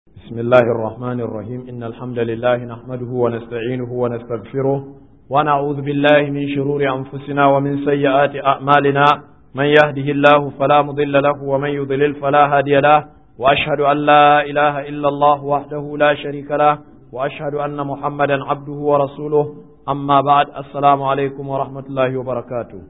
بسم الله الرحمن الرحيم إن الحمد لله نحمده ونستعينه ونستغفره ونعوذ بالله من شرور أنفسنا ومن سيئات أعمالنا من يهده الله فلا مضل له ومن يضلل فلا هادي له وأشهد أن لا إله إلا الله وحده لا شريك له وأشهد أن محمدا عبده ورسوله أما بعد السلام عليكم ورحمة الله وبركاته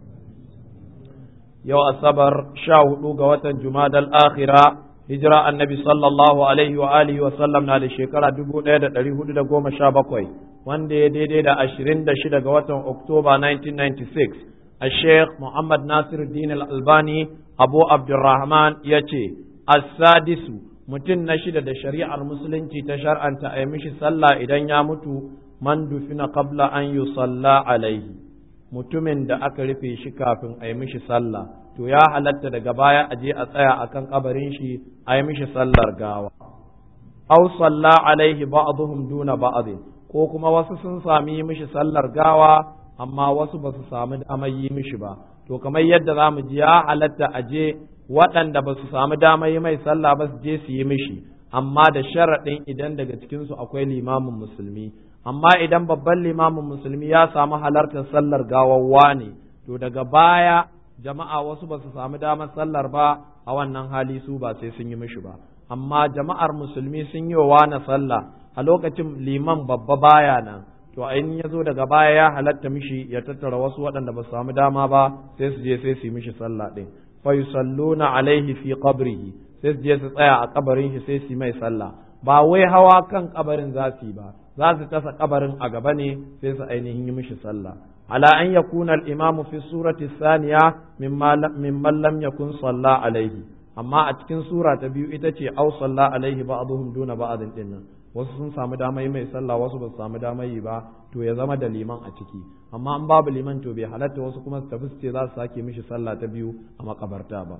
يو أصبر شاهد قوة جماد الآخرة hijira annabi sallallahu alaihi wa alihi wa sallam na da shekara dubu ɗaya da ɗari hudu da goma sha bakwai wanda ya daidai da ashirin da shida ga watan oktoba 1996 a sheikh muhammad nasir din albani abu abdurrahman ya ce as-sadisu mutum na shida da shari'ar musulunci ta shar'anta a yi mishi sallah idan ya mutu man dufina qabla an yusalla alaihi mutumin da aka rufe shi kafin a yi mishi sallah to ya halatta daga baya a je a tsaya akan kabarin shi a yi mishi sallar gawa aw salla alaihi ba'dhum duna ba'd ko kuma wasu sun sami mishi sallar gawa amma wasu ba su samu damar yi mishi ba to kamar yadda za mu ji ya halatta a je waɗanda ba su samu damar yi mai sallah ba su je su yi mishi amma da sharaɗin idan daga cikinsu akwai limamin musulmi amma idan babban limamin musulmi ya samu halartar sallar gawawwa ne to daga baya jama'a wasu ba su samu damar sallar ba a wannan hali su ba sai sun yi mishi ba amma jama'ar musulmi sun yi wa na sallah a lokacin liman babba baya nan to in ya zo daga baya ya halatta mishi ya tattara wasu waɗanda ba su samu dama ba sai su je sai su yi mishi sallah ɗin fa yusalluna alaihi fi qabrihi sai su je su tsaya a kabarin shi sai su yi mai sallah ba wai hawa kan kabarin za su yi ba za su tasa kabarin a gaba ne sai su ainihin yi mishi sallah على أن يكون الإمام في السورة الثانية ممن لم يكن صلى عليه أما أتكن سورة تبيو إتتي أو صلى عليه بعضهم دون بعض إن wasu sun samu dama yi mai sallah wasu ba su samu dama yi ba to ya zama da liman a ciki amma an babu liman to bai halatta wasu kuma su tafi su ce za su sake mishi sallah ta biyu a makabarta ba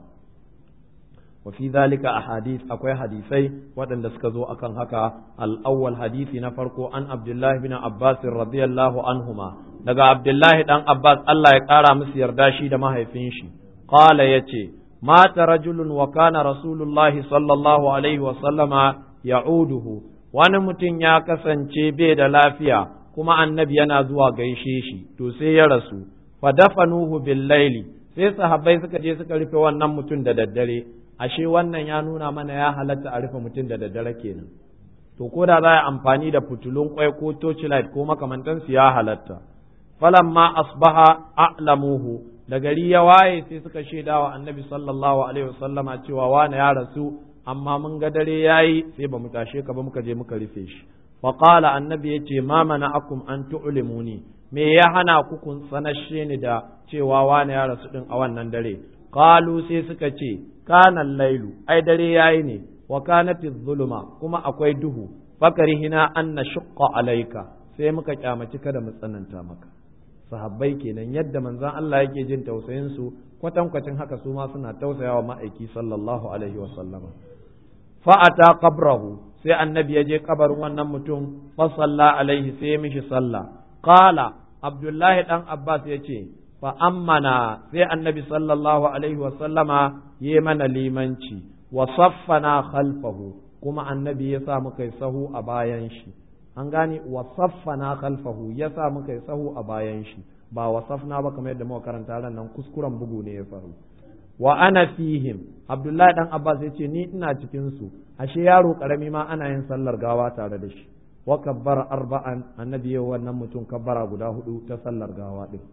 wa fi zalika ahadith akwai hadisai waɗanda suka zo akan haka al-awwal hadisi na farko an Abdullahi bin Abbas radiyallahu anhuma daga Abdullahi dan Abbas Allah ya ƙara musu yarda shi da mahaifin shi qala yace mata rajulun wa kana rasulullahi sallallahu alaihi wa sallama ya'uduhu wani mutum ya kasance bai da lafiya kuma annabi yana zuwa gaishe shi to sai ya rasu fa dafanuhu bil laili sai sahabbai suka je suka rufe wannan mutum da daddare ashe wannan ya nuna mana ya halatta a rufe mutum da daddare kenan to ko da za a amfani da fitulun kwai ko torchlight ko makamantansu ya halatta falamma asbaha a'lamuhu da gari ya waye sai suka shaida wa annabi sallallahu alaihi wasallama cewa wani ya rasu amma mun ga dare yayi sai ba mu tashe ka ba muka je muka rufe shi fa qala annabi yace ma akum an tu'limuni me ya hana ku kun sanashe ni da cewa wani ya rasu din a wannan dare qalu sai suka ce kana lailu ai dare yayi ne wa kanati zuluma kuma akwai duhu fakarihina an nashqa alayka sai muka kyamaci kada mu tsananta maka sahabbai kenan yadda manzon Allah yake jin tausayin su kwatankwacin haka su ma suna tausayawa ma'aiki sallallahu alaihi wa sallama fa ata qabrahu sai annabi ya je kabarin wannan mutum fa salla alaihi sai ya mishi sallah qala abdullahi dan abbas yace fa ammana sai annabi sallallahu alaihi wa sallama yi mana limanci wa saffana khalfahu kuma annabi ya sa muka yi sahu a bayan shi an gane wa saffana khalfahu ya sa muka yi sahu a bayan shi ba wa safna ba kamar yadda muka karanta ran nan kuskuren bugu ne ya faru wa ana fihim abdullahi dan abbas ya ce ni ina cikin su ashe yaro karami ma ana yin sallar gawa tare da shi wa kabbara arba'an annabi ya wannan mutum kabbara guda hudu ta sallar gawa din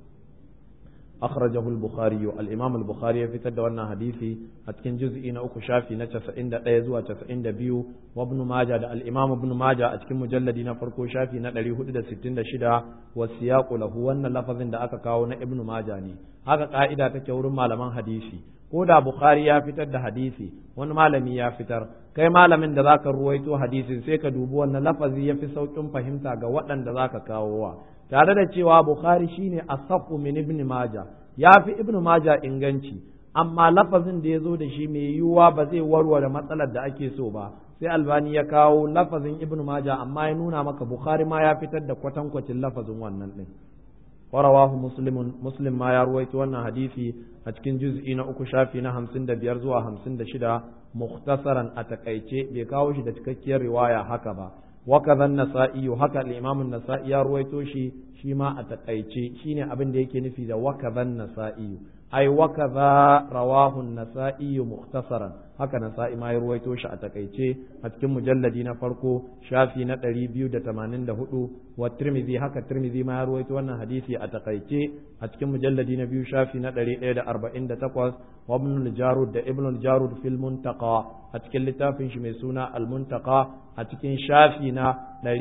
أخرجه البخاري الإمام البخاري في تد وانا حديثي أتكن جزء إن أكو شافي نتشف إن أيزو أتشف إن بيو وابن ماجة الإمام ابن ماجة أتكن مجلد فرقو شافي نتلي هدد ستين شدا والسياق له وانا لفظ دا أكا كاونا ابن ماجة ني هكا قائدة تكور مالمان حديثي ko da Bukhari ya fitar da hadisi wani malami ya fitar kai malamin da zaka ruwaito hadisin sai ka dubi wannan lafazi ya fi saukin fahimta ga waɗanda zaka kawo wa tare da cewa Bukhari shine asafu min ibn Maja ya fi ibn Maja inganci amma lafazin da ya zo da shi mai yiwuwa ba zai warware matsalar da ake so ba sai albani ya kawo lafazin ibn Maja amma ya nuna maka Bukhari ma ya fitar da kwatankwacin lafazin wannan din ورواه مسلم مسلم ما يرويت وانا حديثي أتكن جزء أكو شافي نهم سند بيرزوا هم سند شدا مختصرا أتكيتي بكاوش دتككي رواية هكذا وكذا النسائي هكا الإمام النسائي يرويتو شي شيما أتكيتي شيني أبن ديكي نفيد وكذا النسائي ai wakaza rawahu nasa'i mukhtasaran haka nasa'i ma ya ruwaito shi a takaice a cikin mujalladi na farko shafi na 284 wa tirmidhi haka tirmidhi ma ya ruwaito wannan hadisi a takaice a cikin mujalladi na biyu shafi na 148 wa ibn al-jarud da ibn al-jarud fil muntaqa a cikin littafin shi mai suna al-muntaqa a cikin shafi na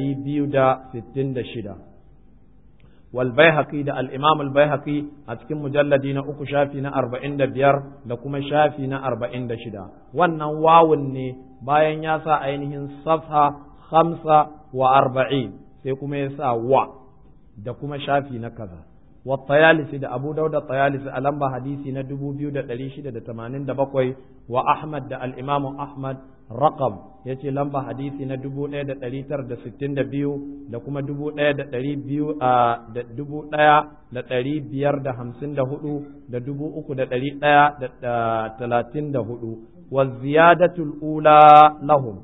266 والبيهقي ده الإمام البيهقي أتكم مجلدين أكو شافي نا أربعين ده بيار ده كما شافي نا أربعين ده شدا وانا واوني باين ياسا أينهن صفحة خمسة وأربعين سيكما يسا وا ده كما شافي نا كذا والطيالسي ده أبو داود الطيالسي ألمبا حديثي نا دبو بيو ده دليشي ده تمانين ده بقوي وأحمد ده الإمام أحمد رقم ya ce lamba hadisi na dubu ɗaya da ɗari tara da sittin da biyu da kuma dubu ɗaya da ɗari biyu a da dubu ɗaya da ɗari biyar da hamsin da hudu da dubu uku da ɗari ɗaya da talatin da hudu wa ziyadatul ula lahum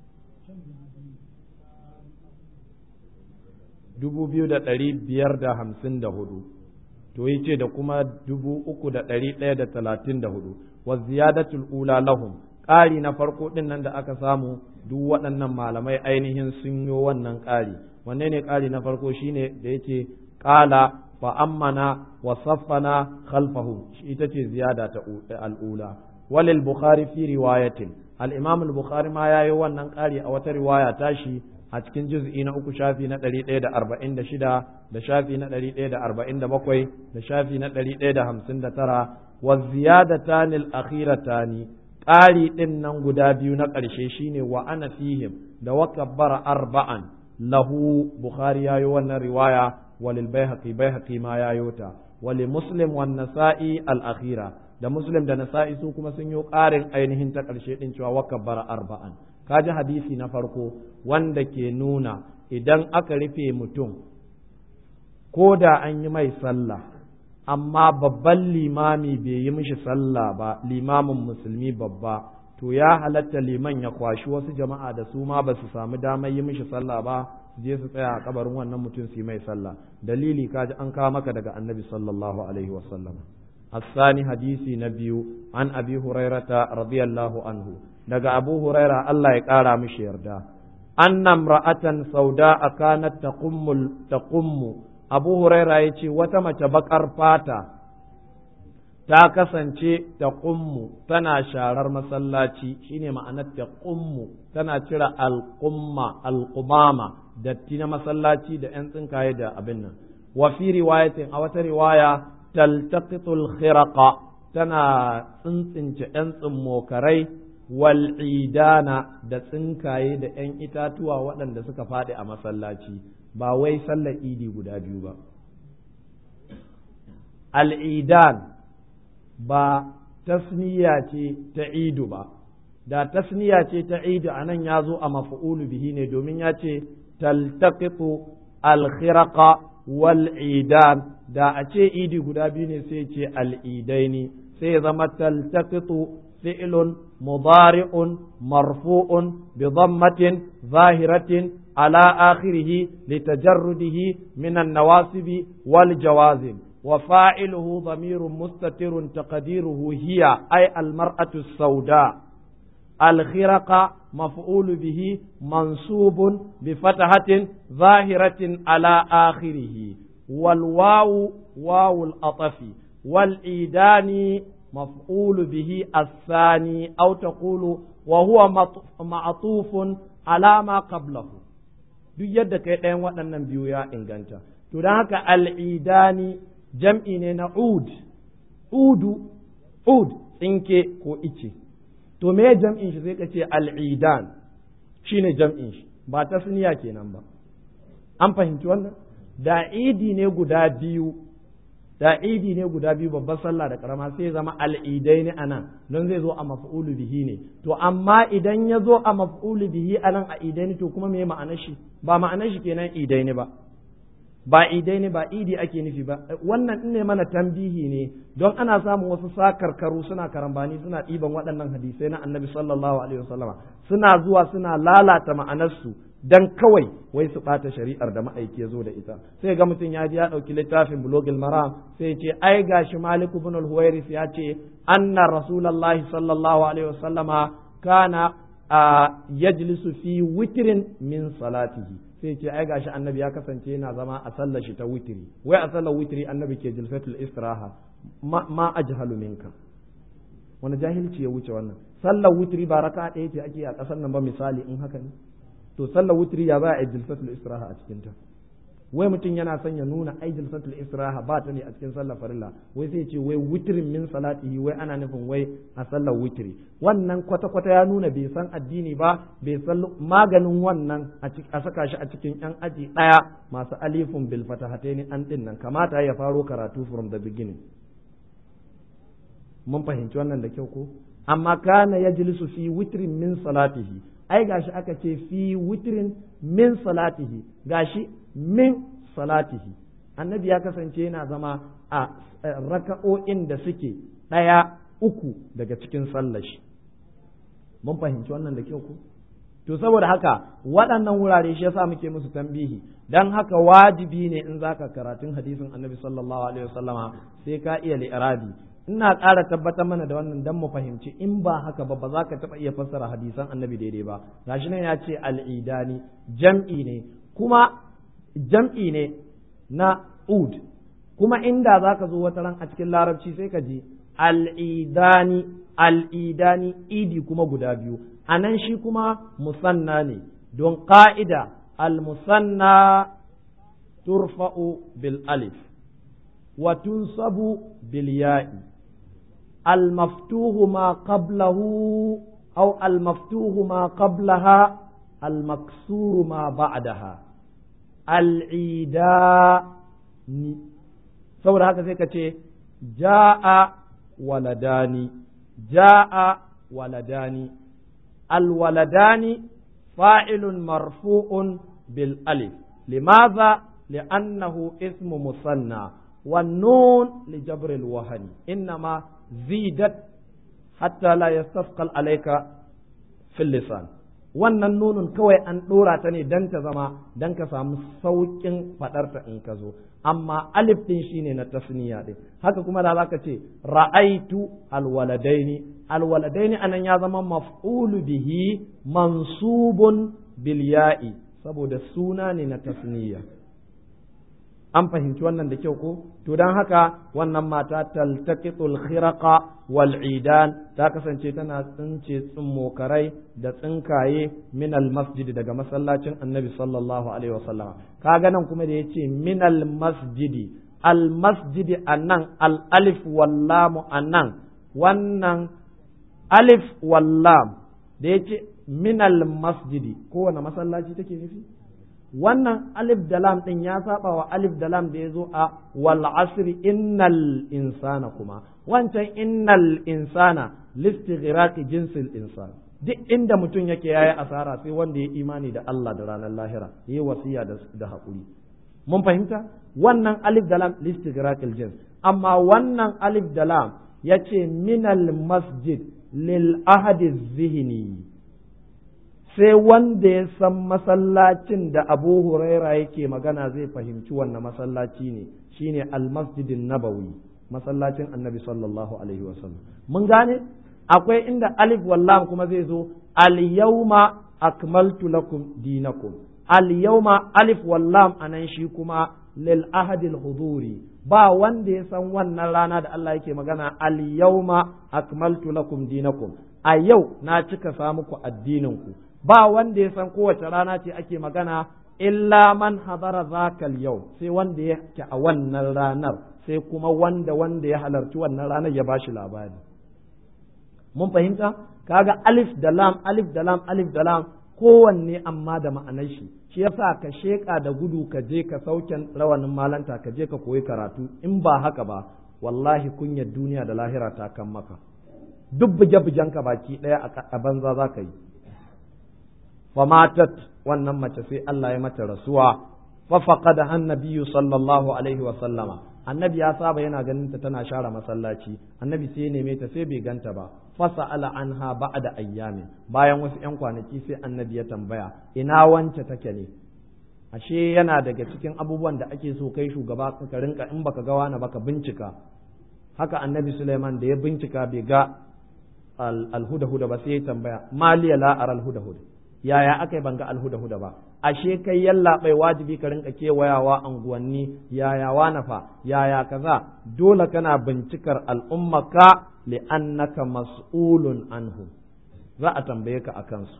dubu biyu da ɗari biyar da hamsin da hudu to yi ce da kuma dubu uku da ɗari ɗaya da talatin da hudu wa ziyadatul ula lahum ƙari na farko ɗin nan da aka samu duk waɗannan malamai ainihin sun yi wannan ƙari wanne ne ƙari na farko shine da yake ƙala fa ammana wa saffana khalfahu ita ce ziyada ta al'ula walil bukhari fi riwayatin al-imam al-bukhari ma yayi wannan ƙari a wata riwaya tashi a cikin juz'i na uku shafi na ɗari ɗaya da arba'in da shida da shafi na ɗari ɗaya da arba'in da bakwai da shafi na ɗari ɗaya da hamsin da tara wa ziyadatani al-akhiratani ƙari ɗin nan guda biyu na ƙarshe shine wa ana fihim da wa kabbara arba'an lahu bukhari yayo wannan riwaya walil baihaqi baihaqi ma yayo ta wali muslim wan nasa'i al akhira da muslim da nasa'i su kuma sun yi ƙarin ainihin ta ƙarshe ɗin cewa wa kabbara arba'an kaji hadisi na farko wanda ke nuna idan aka rufe mutum ko da an yi mai sallah amma babban limami bai yi mishi sallah ba limamin musulmi babba to ya halatta liman ya kwashi wasu jama'a da su ma ba su samu damar yi mishi sallah ba su je su tsaya a kabarin wannan mutum su yi mai sallah dalili kaji an kawo maka daga annabi sallallahu alaihi wasallam الثاني حديثي نبي عن أبي هريرة رضي الله عنه daga Abu Huraira Allah ya ƙara mishi yarda anna imra'atan sauda kanat taqummu taqummu Abu Huraira yace wata mace bakar fata ta kasance taqummu tana sharar masallaci shine ma'anar taqummu tana cire alqumma alqumama datti na masallaci da yan tsinkaye da abin nan wa fi riwayatin a wata riwaya taltaqitul khiraqa tana tsintsince yan tsimmokarai wal'idana da tsinkaye da ‘yan itatuwa waɗanda suka faɗi a masallaci ba wai sallar idi guda biyu ba. Al'idan ba tasniya ce ta idu ba, da tasniya ce ta idu a nan ya zo a mafa'ulu bihi ne domin ya ce taltaqitu alkhiraqa wal'idan da a ce idi guda biyu ne sai ce al'idaini sai ya zama taltaqitu فعل مضارع مرفوع بضمة ظاهرة على آخره لتجرده من النواصب والجوازم وفاعله ضمير مستتر تقديره هي أي المرأة السوداء الخرق مفعول به منصوب بفتحة ظاهرة على آخره والواو واو الأطف والإيدان مفعول به الثاني أو تقول وهو معطوف على ما قبله duk yadda kai ɗayan waɗannan biyu ya inganta to don haka al'idani jam'i ne na ud udu ud tsinke ko ice to me jam'in shi sai ka ce al'idan shi ne jam'in shi ba ta suniya kenan ba an fahimci wannan da idi ne guda biyu da idi ne guda biyu babbar sallah da karama sai zama al'idai ne anan don zai zo a maf'ulu bihi ne to amma idan ya zo a maf'ulu bihi anan a idai ne to kuma me ma'anar shi ba ma'anar shi kenan idai ne ba ba idai ne ba idi ake nufi ba wannan ne mana tambihi ne don ana samun wasu sakarkaru suna karambani suna ɗiban waɗannan hadisai na annabi sallallahu alaihi wasallama suna zuwa suna lalata ma'anarsu dan kawai wai su ɓata shari'ar da ma'aiki ya zo da ita sai ga mutum ya ji ya ɗauki littafin bulogil maram sai ce ai gashi malik ibn al-huwairis ya ce anna rasulullahi sallallahu alaihi wasallama kana yajlisu fi witrin min salatihi sai ce ai gashi annabi ya kasance yana zama a sallar shi ta witri wai a sallar witri annabi ke jilsatul istiraha ma, ma ajhalu minka wani jahilci ya wuce wannan sallar witri ba raka ɗaya ce ake a ƙasar nan ba misali in haka ne to sallar witri ya ba a jilsatul istiraha a cikin ta wai mutum yana son ya nuna ai jilsatul istiraha ba ta ne a cikin sallar farilla wai sai ce wai witrin min salatihi wai ana nufin wai a sallar witri wannan kwata kwata ya nuna bai san addini ba bai san maganin wannan a saka shi a cikin yan aji daya masu alifun bil fatahataini an din nan kamata ya faro karatu from the beginning mun fahimci wannan da kyau ko amma kana yajlisu fi witrin min salatihi ai gashi aka ce fi witrin min salatihi gashi min salatihi annabi ya kasance yana zama a raka'o'in da suke ɗaya uku daga cikin sallashi mun fahimci wannan da kyau ko to saboda haka waɗannan wurare shi yasa muke musu tambihi dan haka wajibi ne in zaka karatun hadisin annabi sallallahu alaihi wasallama sai ka iya li'irabi ina ƙara tabbatar mana da wannan dan mu fahimci in ba haka ba ba za ka taɓa iya fassara hadisan annabi daidai ba gashi nan ya ce al'idani jam'i ne kuma jam'i ne na ud kuma inda za ka zo wata ran a cikin larabci sai ka ji al'idani al'idani idi kuma guda biyu a nan shi kuma musanna ne don ƙa'ida al-musanna turfa'u bil alif wa tunsabu bil ya'i المفتوح ما قبله أو المفتوح ما قبلها المكسور ما بعدها العيدان saboda haka sai ka ce ja'a waladani ja'a waladani alwaladani fa'ilun marfu'un bil alif limaza li'annahu ismu musanna والنون لجبر الوهن إنما زيدت حتى لا يستثقل عليك في اللسان wannan nunun kawai an ɗora ta ne don ta zama don ka samu sauƙin faɗarta in ka zo amma alif ɗin shine na tasniya ɗin haka kuma da zaka ce ra'aitu alwaladaini alwaladaini anan ya zama maf'ulu bihi mansubun bil ya'i saboda suna ne na tasniya an fahimci wannan da kyau ko to don haka wannan mata taltaqitul khiraqa wal idan ta kasance tana tsince tsummokarai da tsinkaye min al masjid daga masallacin annabi sallallahu alaihi wasallam kaga nan kuma da yace min al masjidi al masjidi annan al alif wal lam annan wannan alif wal lam da yace min al masjidi kowane masallaci take nufi wannan alif da lam ɗin ya saba wa alif da lam da ya zo a wal asri innal insana kuma wancan innal insana listighraqi jinsil insan duk inda mutum yake yayi asara sai wanda ya imani da Allah da ranar lahira yayi wasiya da da hakuri mun fahimta wannan alif da lam listighraqil jins amma wannan alif da lam yace minal masjid lil ahadi zihni sai wanda ya san masallacin da abu huraira yake magana zai fahimci wannan masallaci ne shine almasjidin nabawi masallacin annabi sallallahu alaihi wasallam mun gane akwai inda alif wallam kuma zai zo al yawma akmaltu lakum dinakum al yawma alif wallam anan shi kuma lil ahadil huduri ba wanda ya san wannan rana da Allah yake magana al yawma akmaltu lakum dinakum a yau na cika sa muku addinin ku ba wanda ya san kowace rana ce ake magana illa man hadara zakal yau sai wanda ya ke a wannan ranar sai kuma wanda wanda ya halarci wannan ranar ya bashi labari mun fahimta kaga alif da lam alif da lam alif da lam kowanne amma da ma'anar shi shi yasa ka sheka da gudu ka je ka sauken rawanin malanta ka je ka koyi karatu in ba haka ba wallahi kunyar duniya da lahira ta kan maka duk buge-bugenka baki ɗaya a banza za ka yi famatat wannan mace sai Allah ya mata rasuwa fa faqada annabiyyu sallallahu alaihi wa sallama annabi ya saba yana ganin ta tana share masallaci annabi sai ya neme ta sai bai ganta ba fasa'ala anha ba'da ayyamin bayan wasu yan kwanaki sai annabi ya tambaya ina wance take ne ashe yana daga cikin abubuwan da ake so kai shugaba ka rinka in baka ga wani baka bincika haka annabi Suleiman da ya bincika bai ga alhuda-huda ba sai ya tambaya maliya la ara alhuda-huda yaya aka yi ban ga alhuda-huda ba ashe kai yalla bai wajibi ka rinka kewayawa anguwanni yaya wana fa yaya kaza dole kana bincikar al'ummaka li'annaka mas'ulun anhu za a tambaye ka akan su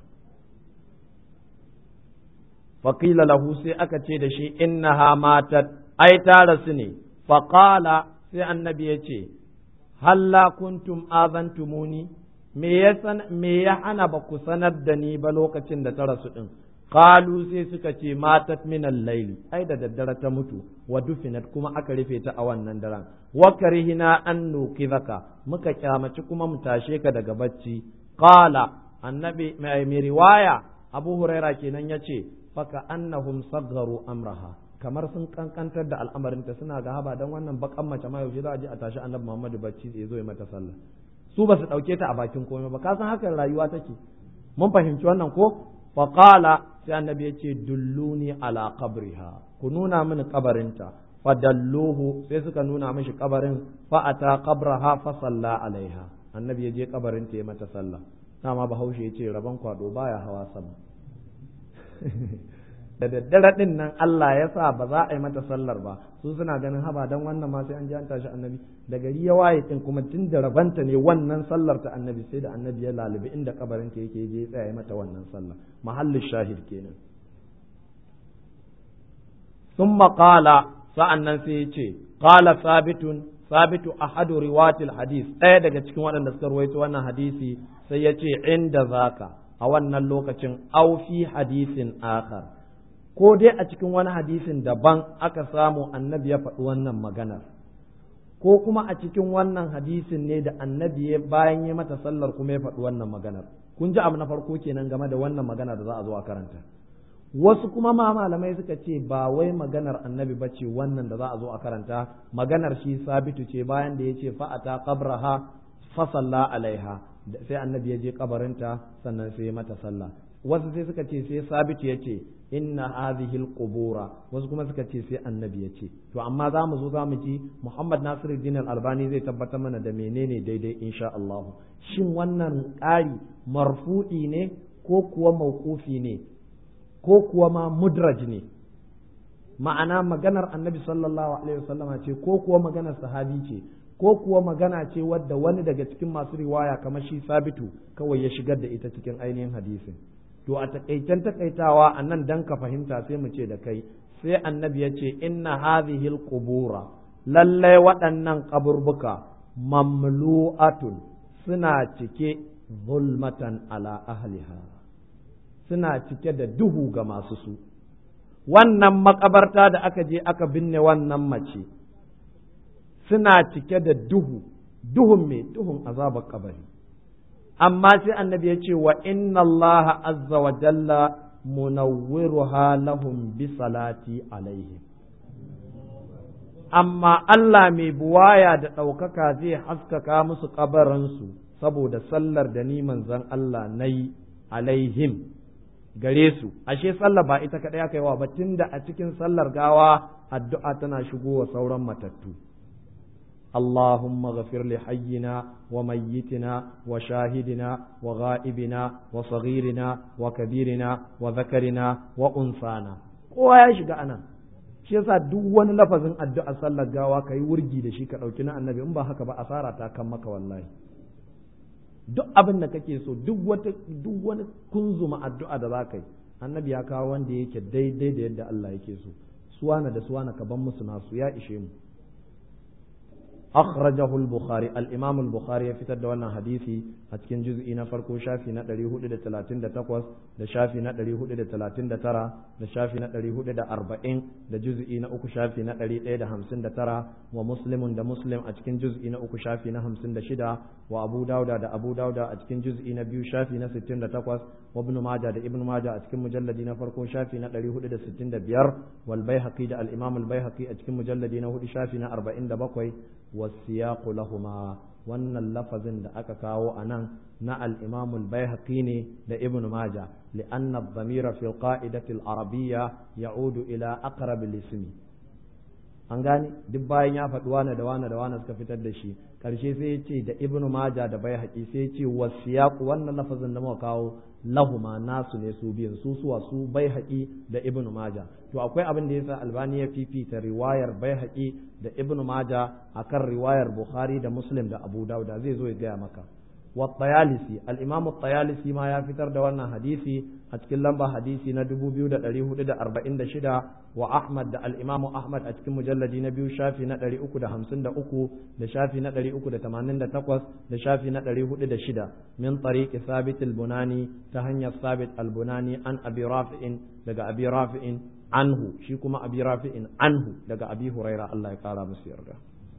faƙila lahu sai aka ce da shi innaha matat ai ta rasu ne faƙala sai annabi ya ce halla kuntum azantumuni me ya me ya hana ba ku sanar da ni ba lokacin da ta rasu din qalu sai suka ce matat min al-layl ai da daddare ta mutu wa dufinat kuma aka rufe ta a wannan daren wa karihina an nukizaka muka kyamaci kuma mu tashe ka daga bacci qala annabi mai riwaya abu huraira kenan yace faka annahum saggaru amraha kamar sun kankantar da al'amarinta suna ga haba dan wannan bakan mace ma yaushe za a je a tashi annabi Muhammadu bacci ya zo ya mata sallah su ba su dauke ta a bakin komai ba ka san hakan rayuwa take mun fahimci wannan ko fa qala sai annabi ya ce dulluni ala qabriha ku nuna mini kabarinta fa dalluhu sai suka nuna mishi kabarin fa ata qabraha fa salla alaiha annabi ya je kabarinta ya mata sallah dama bahaushe ya ce rabon kwado baya hawa sama da daddare din nan Allah ya sa ba za a yi mata sallar ba su suna ganin haba dan wannan ma sai an ji an tashi annabi da gari ya waye din kuma tun da rabanta ne wannan sallar ta annabi sai da annabi ya lalubi inda kabarin ta yake je ya tsaya mata wannan sallah mahallin shahid kenan thumma qala sa'annan sai ya ce qala sabitun sabitu ahadu riwatil hadith ɗaya daga cikin waɗanda suka ruwaito wannan hadisi sai ya ce inda zaka a wannan lokacin au fi hadisin akhar ko dai a cikin wani hadisin daban aka samu annabi ya faɗi wannan maganar ko kuma a cikin wannan hadisin ne da annabi ya bayan ya mata sallar kuma ya faɗi wannan maganar kun ji abu na farko kenan game da wannan magana da za a zo a karanta wasu kuma ma malamai suka ce ba wai maganar annabi ba ce wannan da za a zo a karanta maganar shi sabitu ce bayan da ya ce fa'ata qabraha fa salla alaiha sai annabi ya je kabarinta sannan sai mata sallah wasu sai suka ce sai sabitu ya ce inna hadhihi alqubura wasu kuma suka ce sai annabi ya ce to amma za mu zo za mu ji Muhammad Nasiruddin Al-Albani zai tabbatar mana da menene daidai insha Allah shin wannan ƙari marfu'i ne ko kuwa mauqufi ne ko kuwa ma mudraj ne ma'ana maganar annabi sallallahu alaihi wasallama ce ko kuwa maganar sahabi ce ko kuwa magana ce wadda wani daga cikin masu riwaya kamar shi sabitu kawai ya shigar da ita cikin ainihin hadisin to a takaicen takaitawa a nan dan ka fahimta sai mu ce da kai sai annabi ya ce inna hadhihi alqubura lallai waɗannan kaburbuka mamlu'atun suna cike zulmatan ala ahliha suna cike da duhu ga masu su wannan makabarta da aka je aka binne wannan mace suna cike da duhu duhun mai duhun azabar kabari amma sai annabi ya ce wa inna allaha azza wa jalla munawwiruha lahum bi salati alaihim amma Allah mai buwaya da ɗaukaka zai haskaka musu kabarinsu saboda sallar da ni manzon Allah na yi alaihim gare su ashe sallar ba ita kaɗai aka yi wa ba tunda a cikin sallar gawa addu'a tana shigowa sauran matattu اللهم اغفر لحينا وميتنا وشاهدنا وغائبنا وصغيرنا وكبيرنا وذكرنا وأنثانا kowa ya shiga anan shi yasa duk wani lafazin addu'a sallar gawa kai wurgi da shi ka ɗauki na annabi in ba haka ba asara ta kan maka wallahi duk abin da kake so duk wata duk wani kunzuma addu'a da za ka yi annabi ya kawo wanda yake daidai da yadda Allah yake so suwana da suwana ka ban musu nasu ya ishe mu أخرجه البخاري الإمام البخاري في تدوانا حديثي أتكن جزء نفرقو شافي نتري هود دا تلاتين دا تقوس دا شافي نتري هود دا تلاتين دا ترى دا شافي نتري هود دا أربعين دا جزء نأكو شافي نتري إيه دا همسين دا ترى ومسلم دا مسلم أتكن جزء نأكو شافي نهمسين دا شدا وأبو داود دا أبو داود أتكن جزء نبيو شافي نستين دا تقوس wa ibn majah da ibn majah a cikin mujalladi na farko shafi na 465 wal baihaqi da al imam al baihaqi a cikin mujalladi na hudu shafi na 47 was siyaqu lahumma wannan lafazin da aka kawo a nan na al'imamul baihaqi ne da ibn maja li'anna dhamira fil qa'idati al-arabiyya ya'udu ila aqrab al-ismi an gane duk bayan ya faɗi wane da wane da wane suka fitar da shi karshe sai ya ce da ibn maja da baihaqi sai ya ce wasiyaq wannan lafazin da muka kawo lahuma nasu ne su biyan su suwa su baihaqi da ibn maja to akwai abin da yasa albani ya fifita riwayar baihaqi da ibn maja akan riwayar bukhari da muslim da abu dauda zai zo ya gaya maka wa tayalisi al-imam tayalisi ma ya fitar da wannan hadisi a cikin lamba hadisi na 2446 wa ahmad da al-imam ahmad a cikin mujalladi na biyu shafi na 353 da shafi na 388 da shafi na 406 min tariqi sabit al-bunani ta hanyar sabit al-bunani an abi rafi'in daga abi rafi'in anhu shi kuma abi rafi'in anhu daga abi huraira Allah ya kara musu yarda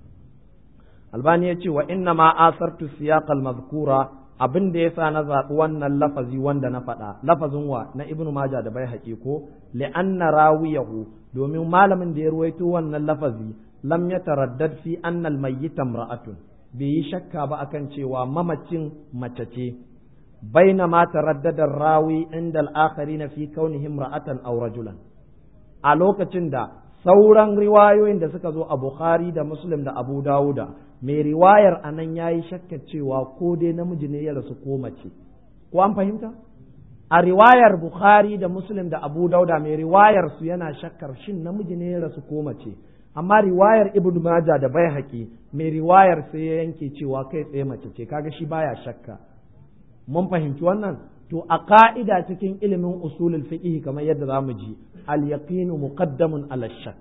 albani ya ce wa inna ma asartu siyaq al-mazkura abin da yasa na zaɓi wannan lafazi wanda na faɗa lafazin wa na ibnu majah da bai haƙi ko li'anna rawiyahu domin malamin da ya ruwaito wannan lafazi lam yataraddad fi anna al-mayyita imra'atun bai yi shakka ba akan cewa mamacin mace ce bainama taraddada rawi inda al-akharin fi kaunihi imra'atan aw rajulan a lokacin da sauran riwayoyin da suka zo a Bukhari da Muslim da Abu Dawuda mai riwayar a nan ya yi shakkar cewa ko dai namiji ne ya rasu ko mace ko an fahimta a riwayar Bukhari da Muslim da Abu Dawuda mai riwayar su yana shakkar shin namiji ne ya rasu ko mace amma riwayar Ibn Majah da Baihaqi mai riwayar sai ya yanke cewa kai tsaye mace ce kaga shi baya shakka mun fahimci wannan to a ka'ida cikin ilimin usulul fiqh kamar yadda zamu ji al yaqinu muqaddamun ala shakk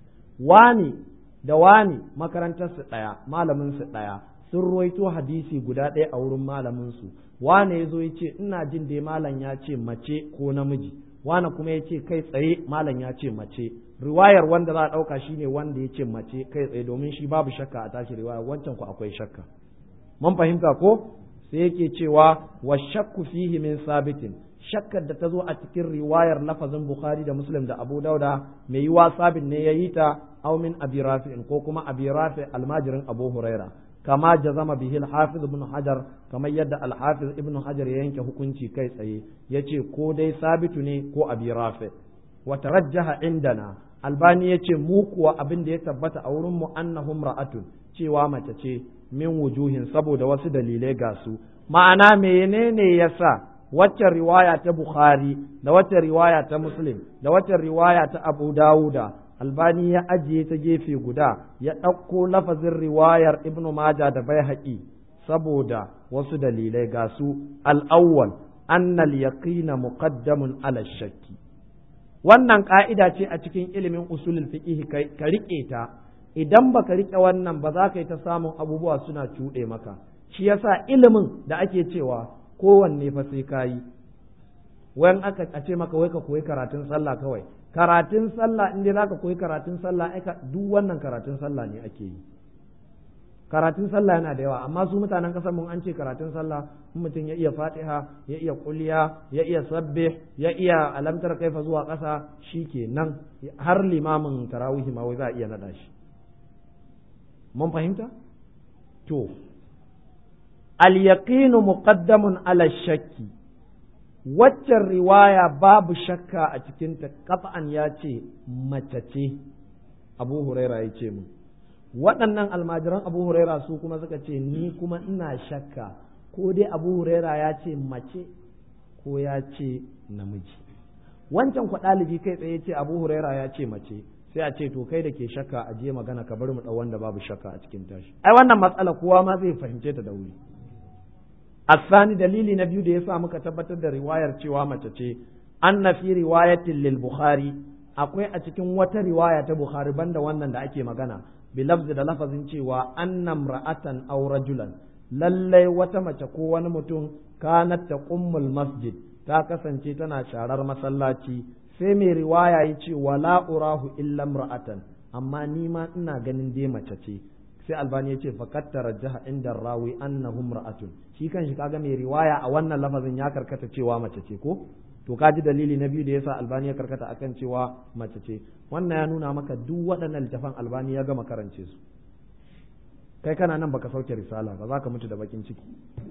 wani da wani makarantar su daya malamin su daya sun ruwaito hadisi guda ɗaya a wurin malamin su wane yazo ya ce ina jin dai malam ya ce mace ko namiji wane kuma ya ce kai tsaye malam ya ce mace riwayar wanda za a ɗauka shine wanda ya ce mace kai tsaye domin shi babu shakka a tashi riwaya wancan ku akwai shakka mun fahimta ko sai yake cewa wa shakku fihi min sabitin shakkar da ta zo a cikin riwayar lafazin bukhari da muslim da abu dauda mai yiwa sabin ne ya yi ta aw min abi rafi'in ko kuma abi rafi almajirin abu huraira kama jazama bihi al-hafiz ibn hajar kamar yadda al-hafiz ibn hajar ya yanke hukunci kai tsaye yace ko dai sabitu ne ko abi rafi wa tarajjaha indana albani yace mu kuwa abin da ya tabbata a wurin mu annahum ra'atun cewa mace ce min wujuhin saboda wasu dalilai ga su ma'ana menene yasa waccan riwaya ta Bukhari da waccan riwaya ta Muslim da waccan riwaya ta Abu Dawuda Albani ya ajiye ta gefe guda ya ɗauko lafazin riwayar Ibn Majah da Baihaqi saboda wasu dalilai ga su al-awwal annal yaqina muqaddamun ala shakki wannan ka'ida ce a cikin ilimin usulul fiqh ka rike ta idan baka rike wannan ba za ka yi ta samun abubuwa suna cuɗe maka shi yasa ilimin da ake cewa kowanne fa sai ka yi wayan aka a ce maka wai ka koyi karatun sallah kawai karatun sallah in dai zaka koyi karatun sallah ai duk wannan karatun sallah ne ake yi karatun sallah yana da yawa amma su mutanen kasar mun an ce karatun sallah in mutum ya iya fatiha ya iya kuliya ya iya sabbe ya iya alamtar kaifa zuwa ƙasa nan har limamin tarawihi ma wai za a iya nada shi mun fahimta to al-yaqinu muqaddamun ala shakki waccan riwaya babu shakka a cikinta kafa'an ya ce mace ce abu huraira ya ce mu waɗannan almajiran abu huraira su kuma suka ce ni kuma ina shakka ko dai abu huraira ya ce mace ko ya ce namiji wancan kwa ɗalibi kai tsaye ce abu huraira ya ce mace sai a ce to kai da ke shakka a je magana ka bar mu ɗau wanda babu shakka a cikin tashi ai wannan matsala kowa ma zai fahimce ta da wuri الثاني dalili na biyu da yasa muka tabbatar da riwayar cewa mace ce anna fi riwayatin lil bukhari akwai a cikin wata riwaya ta bukhari banda wannan da ake magana bi lafzi da lafazin cewa anna ra'atan aw rajulan lallai wata mace ko wani mutum kanat taqummul masjid ta kasance tana sharar masallaci sai mai riwaya ya ce wala urahu illa ra'atan amma ni ma ina ganin dai mace ce sai albani ya ce faqat tarajjaha inda rawi annahum ra'atun shi kan shi kaga mai riwaya a wannan lafazin ya karkata cewa mace ce ko to kaji dalili na biyu da yasa albani ya karkata akan cewa mace ce wannan ya nuna maka duk waɗannan littafan albani ya gama karance su kai kana nan baka sauke risala ba za ka mutu da bakin ciki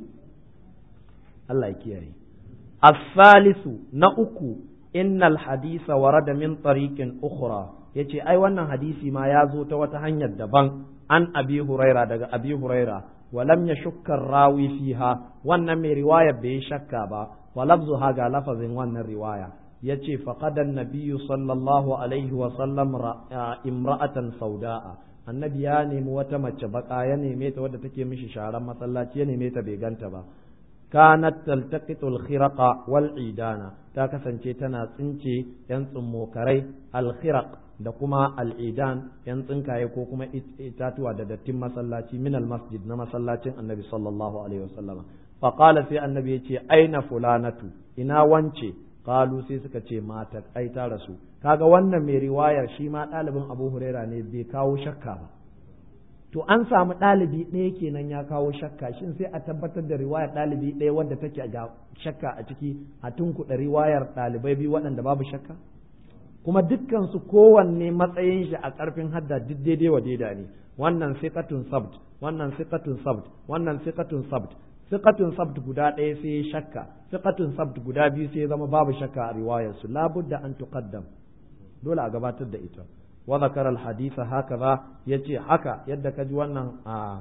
Allah ya kiyaye as-salisu na uku innal hadisa warada min tariqin ukhra yace ai wannan hadisi ma ya zo ta wata hanyar daban an abi huraira daga abi huraira walam yashukka rawi fiha wannan mai riwayar bai shakka ba wa lafzuha ga lafazin wannan riwaya yace faqadan nabiyyu sallallahu alaihi wa sallam imra'atan sauda'a annabi ya nemi wata mace baka ya neme ta wadda take mishi sharan masallaci ya neme ta bai ganta ba kanat taltaqitu al-khiraqa wal idana ta kasance tana tsince yan tsummokarai al-khiraq da kuma al-idan yan tsinkaye ko kuma itatuwa da dattin masallaci min al-masjid na masallacin annabi sallallahu alaihi wasallam fa qala sai annabi yace aina fulanatu ina wance qalu sai suka ce mata ai ta rasu kaga wannan mai riwayar shi ma ɗalibin Abu Huraira ne bai kawo shakka ba to an samu ɗalibi ɗaya kenan ya kawo shakka shin sai a tabbatar da riwayar ɗalibi ɗaya wadda take ga shakka a ciki a tunkuɗa riwayar ɗalibai biyu waɗanda babu shakka kuma dukkan su kowanne matsayin shi a ƙarfin hadda duk daidai wa daida ne wannan siqatun sabt wannan siqatun sabt wannan siqatun sabt siqatun sabt guda ɗaya sai shakka siqatun sabt guda biyu sai zama babu shakka a riwayar su labudda an tuqaddam dole a gabatar da ita wa zakara al-hadith hakaza yace haka yadda ka ji wannan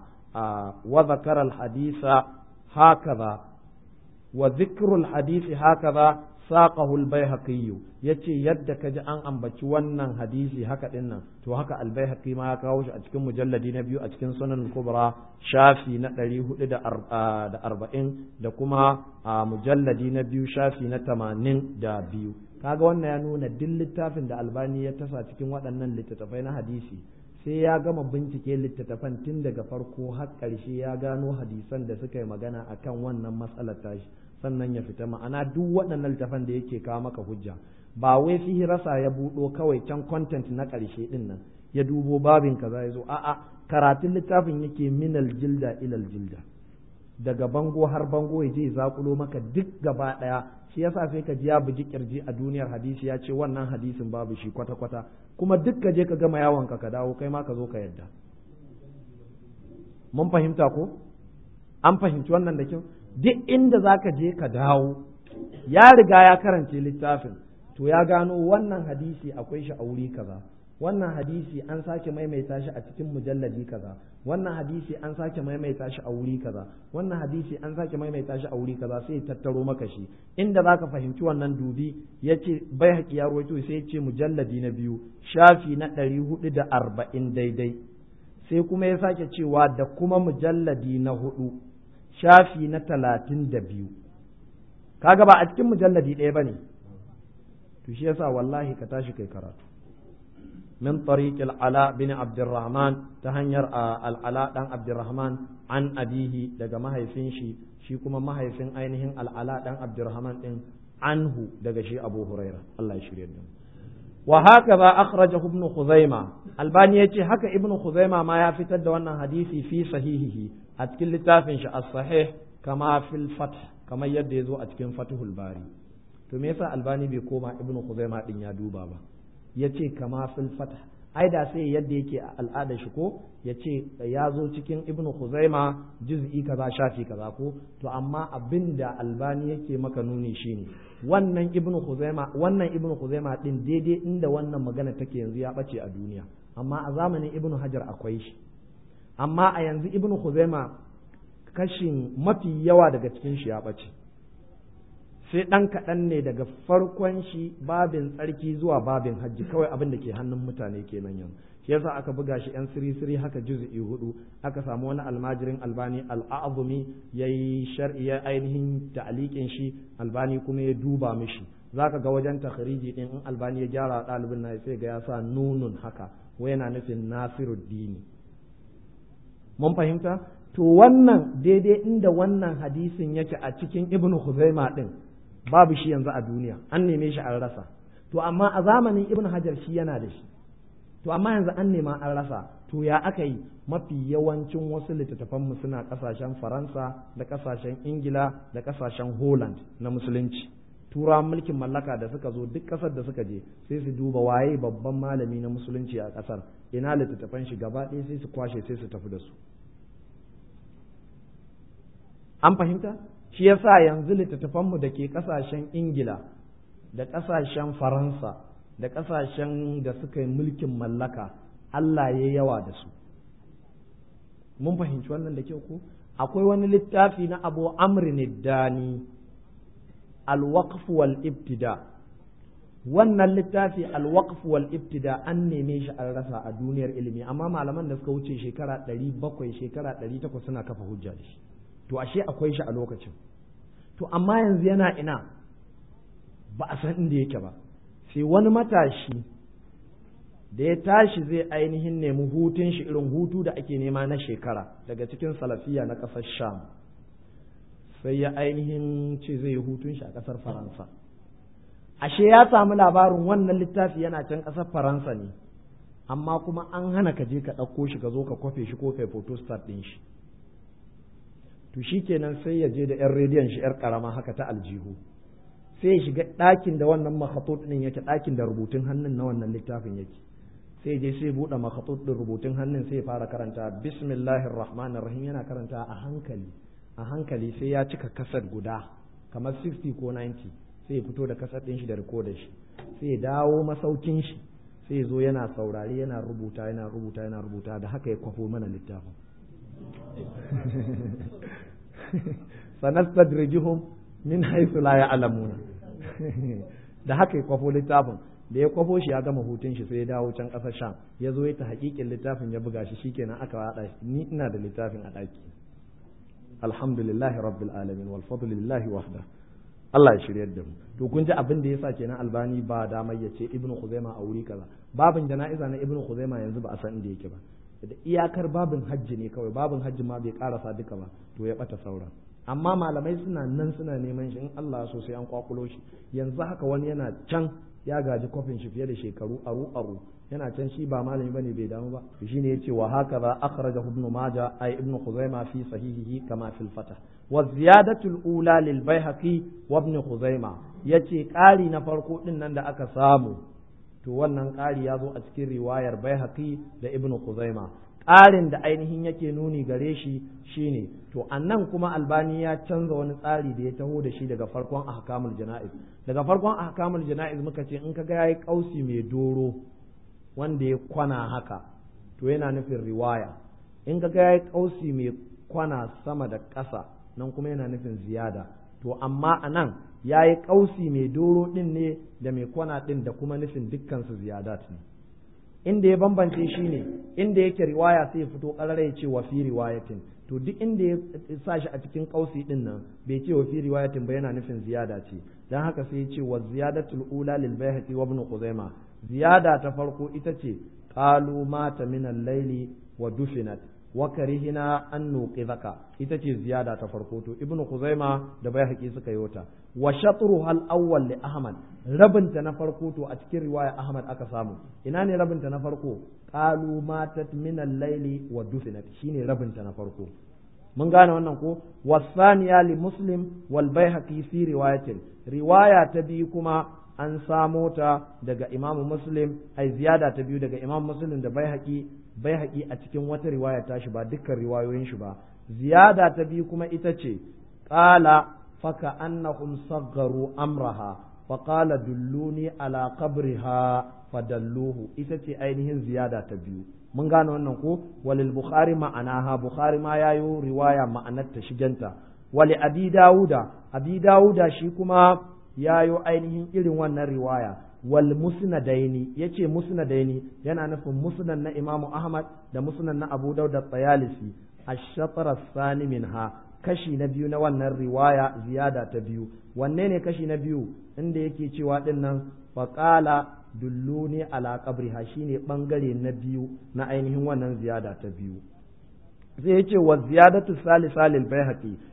wa zakara al-hadith hakaza wa dhikru al-hadith hakaza saqahu al-baihaqi yace yadda ka ji an ambaci wannan hadisi haka din nan to haka al-baihaqi ma ya kawo shi a cikin mujalladi na biyu a cikin sunan kubra shafi na 440 da kuma mujalladi na biyu shafi na 82 kaga wannan ya nuna duk littafin da albani ya tasa cikin waɗannan littattafai na hadisi sai ya gama bincike littattafan tun daga farko har ƙarshe ya gano hadisan da suka yi magana akan wannan matsalar tashi sannan ya fita ma'ana duk waɗannan littattafan da yake kawo maka hujja ba wai rasa ya buɗo kawai can content na ƙarshe ɗin nan ya dubo babin kaza ya zo a'a karatun littafin yake minal jilda ilal jilda daga bango har bango ya je zakulo maka duk gaba ɗaya shi yasa sai ka ji ya bugi kirji a duniyar hadisi ya ce wannan hadisin babu shi kwata kwata kuma duk ka je ka gama yawon ka ka dawo kai ma ka zo ka yadda mun fahimta ko an fahimci wannan da kyau duk inda za ka je ka dawo ya riga ya karance littafin to ya gano wannan hadisi akwai shi a wuri kaza wannan hadisi an sake maimaita shi a cikin mujalladi kaza wannan hadisi an sake maimaita shi a wuri kaza wannan hadisi an sake maimaita shi a wuri kaza sai tattaro maka shi inda zaka fahimci wannan dubi yace bai haƙi ya rawaito sai yace mujalladi na biyu shafi na ɗari hudu da arba'in daidai sai kuma ya sake cewa da kuma mujalladi na hudu shafi na talatin da biyu kaga ba a cikin mujalladi ɗaya ba ne to shi yasa wallahi ka tashi kai karatu من طريق العلاء بن عبد الرحمن تهنير العلاء دان عبد الرحمن عن أبيه daga mahaifin shi shi kuma mahaifin ainihin al'ala dan Abdurrahman din anhu daga shi Abu Huraira Allah ya shirye da wa hakaza akhrajahu ibn Khuzaima Albani yace haka ibn Khuzaima ma ya fitar da wannan hadisi fi sahihihi a cikin littafin shi as-sahih kama fil fath kamar yadda yazo a cikin Fathul Bari to me yasa Albani bai koma ibn Khuzaima din ya duba ba ya ce kama fil fatah ai da sai yadda yake a al'adar shi ko ya ce ya zo cikin ibn khuzaima juz'i kaza shafi kaza ko to amma abin da albani yake maka nuni shine wannan ibn khuzaima wannan ibn khuzaima din daidai inda wannan magana take yanzu ya bace a duniya amma a zamanin ibn hajar akwai shi amma a yanzu ibn khuzaima kashin mafi yawa daga cikin shi ya bace sai ɗan kaɗan ne daga farkon shi babin tsarki zuwa babin hajji kawai abin da ke hannun mutane kenan yanzu shi yasa aka buga shi yan siri siri haka juz'i hudu aka samu wani almajirin albani al'azumi yayi shar'i ya ainihin ta'liqin shi albani kuma ya duba mishi zaka ga wajen takhriji din in albani ya gyara ɗalibin na sai ga ya sa nunun haka wai yana nufin nasiruddini mun fahimta to wannan daidai inda wannan hadisin yake a cikin ibnu khuzaima din babu shi yanzu a duniya an neme shi an rasa to amma a zamanin ibn hajar shi yana da shi to amma yanzu an nema an rasa to ya aka yi mafi yawancin wasu littattafanmu suna kasashen faransa da kasashen ingila da kasashen holland na musulunci turawan mulkin mallaka da suka zo duk kasar da suka je sai su duba waye babban malami na musulunci a kasar ina littattafan shi gaba ɗaya sai su kwashe sai su tafi da su an fahimta shi yasa yanzu littattafanmu da ke kasashen ingila da kasashen faransa da kasashen da suka yi mulkin mallaka allah ya yawa da su mun fahimci wannan da kyau ko akwai wani littafi na abu amrin dani alwaqf wal ibtida wannan littafi alwaqf wal ibtida an neme shi an rasa a duniyar ilimi amma malaman da suka wuce shekara 700 shekara 800 suna kafa hujja da shi to ashe akwai shi a lokacin to amma yanzu yana ina ba a san inda yake ba sai wani matashi da ya tashi zai ainihin nemi hutun shi irin hutu da ake nema na shekara daga cikin salafiya na ƙasar sham sai ya ainihin ce zai yi hutun shi a ƙasar faransa ashe ya samu labarin wannan littafi yana can ƙasar faransa ne amma kuma an hana ka je ka ɗauko shi ka zo ka kwafe shi ko kai photostat ɗin shi to shi kenan sai ya je da 'yan rediyon shi 'yar ƙarama haka ta aljihu sai ya shiga ɗakin da wannan makhatut ɗin yake ɗakin da rubutun hannun na wannan littafin yake sai je sai buɗe makhatut ɗin rubutun hannun sai ya fara karanta bismillahir rahmanir rahim yana karanta a hankali a hankali sai ya cika kasar guda kamar 60 ko 90 sai ya fito da kasar ɗin shi da rikodar shi sai ya dawo masaukin shi sai ya zo yana saurari yana rubuta yana rubuta yana rubuta da haka ya kwafo mana littafin sanastadrijuhum min haythu la ya'lamuna da haka ya kwafo littafin da ya kwafo shi ya gama hutun shi sai ya dawo can ƙasar sham ya zo ya ta hakikin littafin ya buga shi shikenan aka haɗa shi ni ina da littafin a ɗaki alhamdulillahi rabbil alamin wal fadlu lillahi wahda Allah ya shiryar da mu to kun ji abin da yasa kenan albani ba damar ya ce ibnu khuzaima a wuri kaza babin jana'iza na ibnu khuzaima yanzu ba a san inda yake ba da iyakar babin hajji ne kawai babin hajji ma bai karasa duka ba to ya bata sauran amma malamai suna nan suna neman shi in Allah so sai an kwakulo shi yanzu haka wani yana can ya gaji kofin shi fiye da shekaru aru aru yana can shi ba malami bane bai damu ba shine yace wa hakaza akhrajahu ibn majah ay ibn khuzaimah fi sahihihi kama fil fatah wa ziyadatu al-ula lil baihaqi wa ibn khuzaimah yace ƙari na farko din nan da aka samu to wannan ƙari ya zo a cikin riwayar baihaqi da ibn khuzaimah ƙarin da ainihin yake nuni gare shi shine to annan kuma albani ya canza wani tsari da ya taho da shi daga farkon ahkamul jana'iz daga farkon ahkamul jana'iz muka ce in kaga yayi kausi mai doro wanda ya kwana haka to yana nufin riwaya in kaga yayi kausi mai kwana sama da ƙasa nan kuma yana nufin ziyada to amma anan yayi kausi mai doro din ne da mai kwana din da kuma nufin dukkan su ziyadat ne inda ya bambance shi ne inda yake riwaya sai ya fito ƙarara ya ce wa fi riwayatin to duk inda ya sa shi a cikin kausi din nan bai ce wa fi riwayatin ba yana nufin ziyada ce dan haka sai ya ce wa ziyadatul ula lil bayhaqi wa ibn khuzaimah ziyada ta farko ita ce qalu mata min al-layli wa dufinat wa karihina an nuqidhaka ita ce ziyada ta farko to ibn khuzaima da bayhaqi suka yi wata wa shatruha al-awwal li ahmad rabinta na farko to a cikin riwaya ahmad aka samu ina ne rabinta na farko qalu matat min al-layli wa dufinat shine rabinta na farko mun gane wannan ko wasaniya li muslim wal baihaqi fi riwayatin riwaya ta biyu kuma an samo ta daga imam muslim ai ziyada ta biyu daga imam muslim da baihaqi baihaqi a cikin wata riwaya ta shi ba dukkan riwayoyin shi ba ziyada ta biyu kuma ita ce qala faka annahum saggaru amraha fa qala dulluni ala qabriha fadalluhu ita ce ainihin ziyada ta biyu mun gane wannan ko walil bukhari ma'anaha bukhari ma yayo riwaya ma'anar ta shiganta wali abi dauda abi dauda shi kuma yayo ainihin irin wannan riwaya wal musnadaini yace musnadaini yana nufin musnad na imamu ahmad da musnad na abu dauda tsayalisi ash-shatr as-sani minha kashi na biyu na wannan riwaya ziyada ta biyu wanne ne kashi na biyu inda yake cewa dinnan faqala dulluni ala qabriha shine bangare na biyu na ainihin wannan ziyada ta biyu zai yace wa ziyadatu salisa lil baihaqi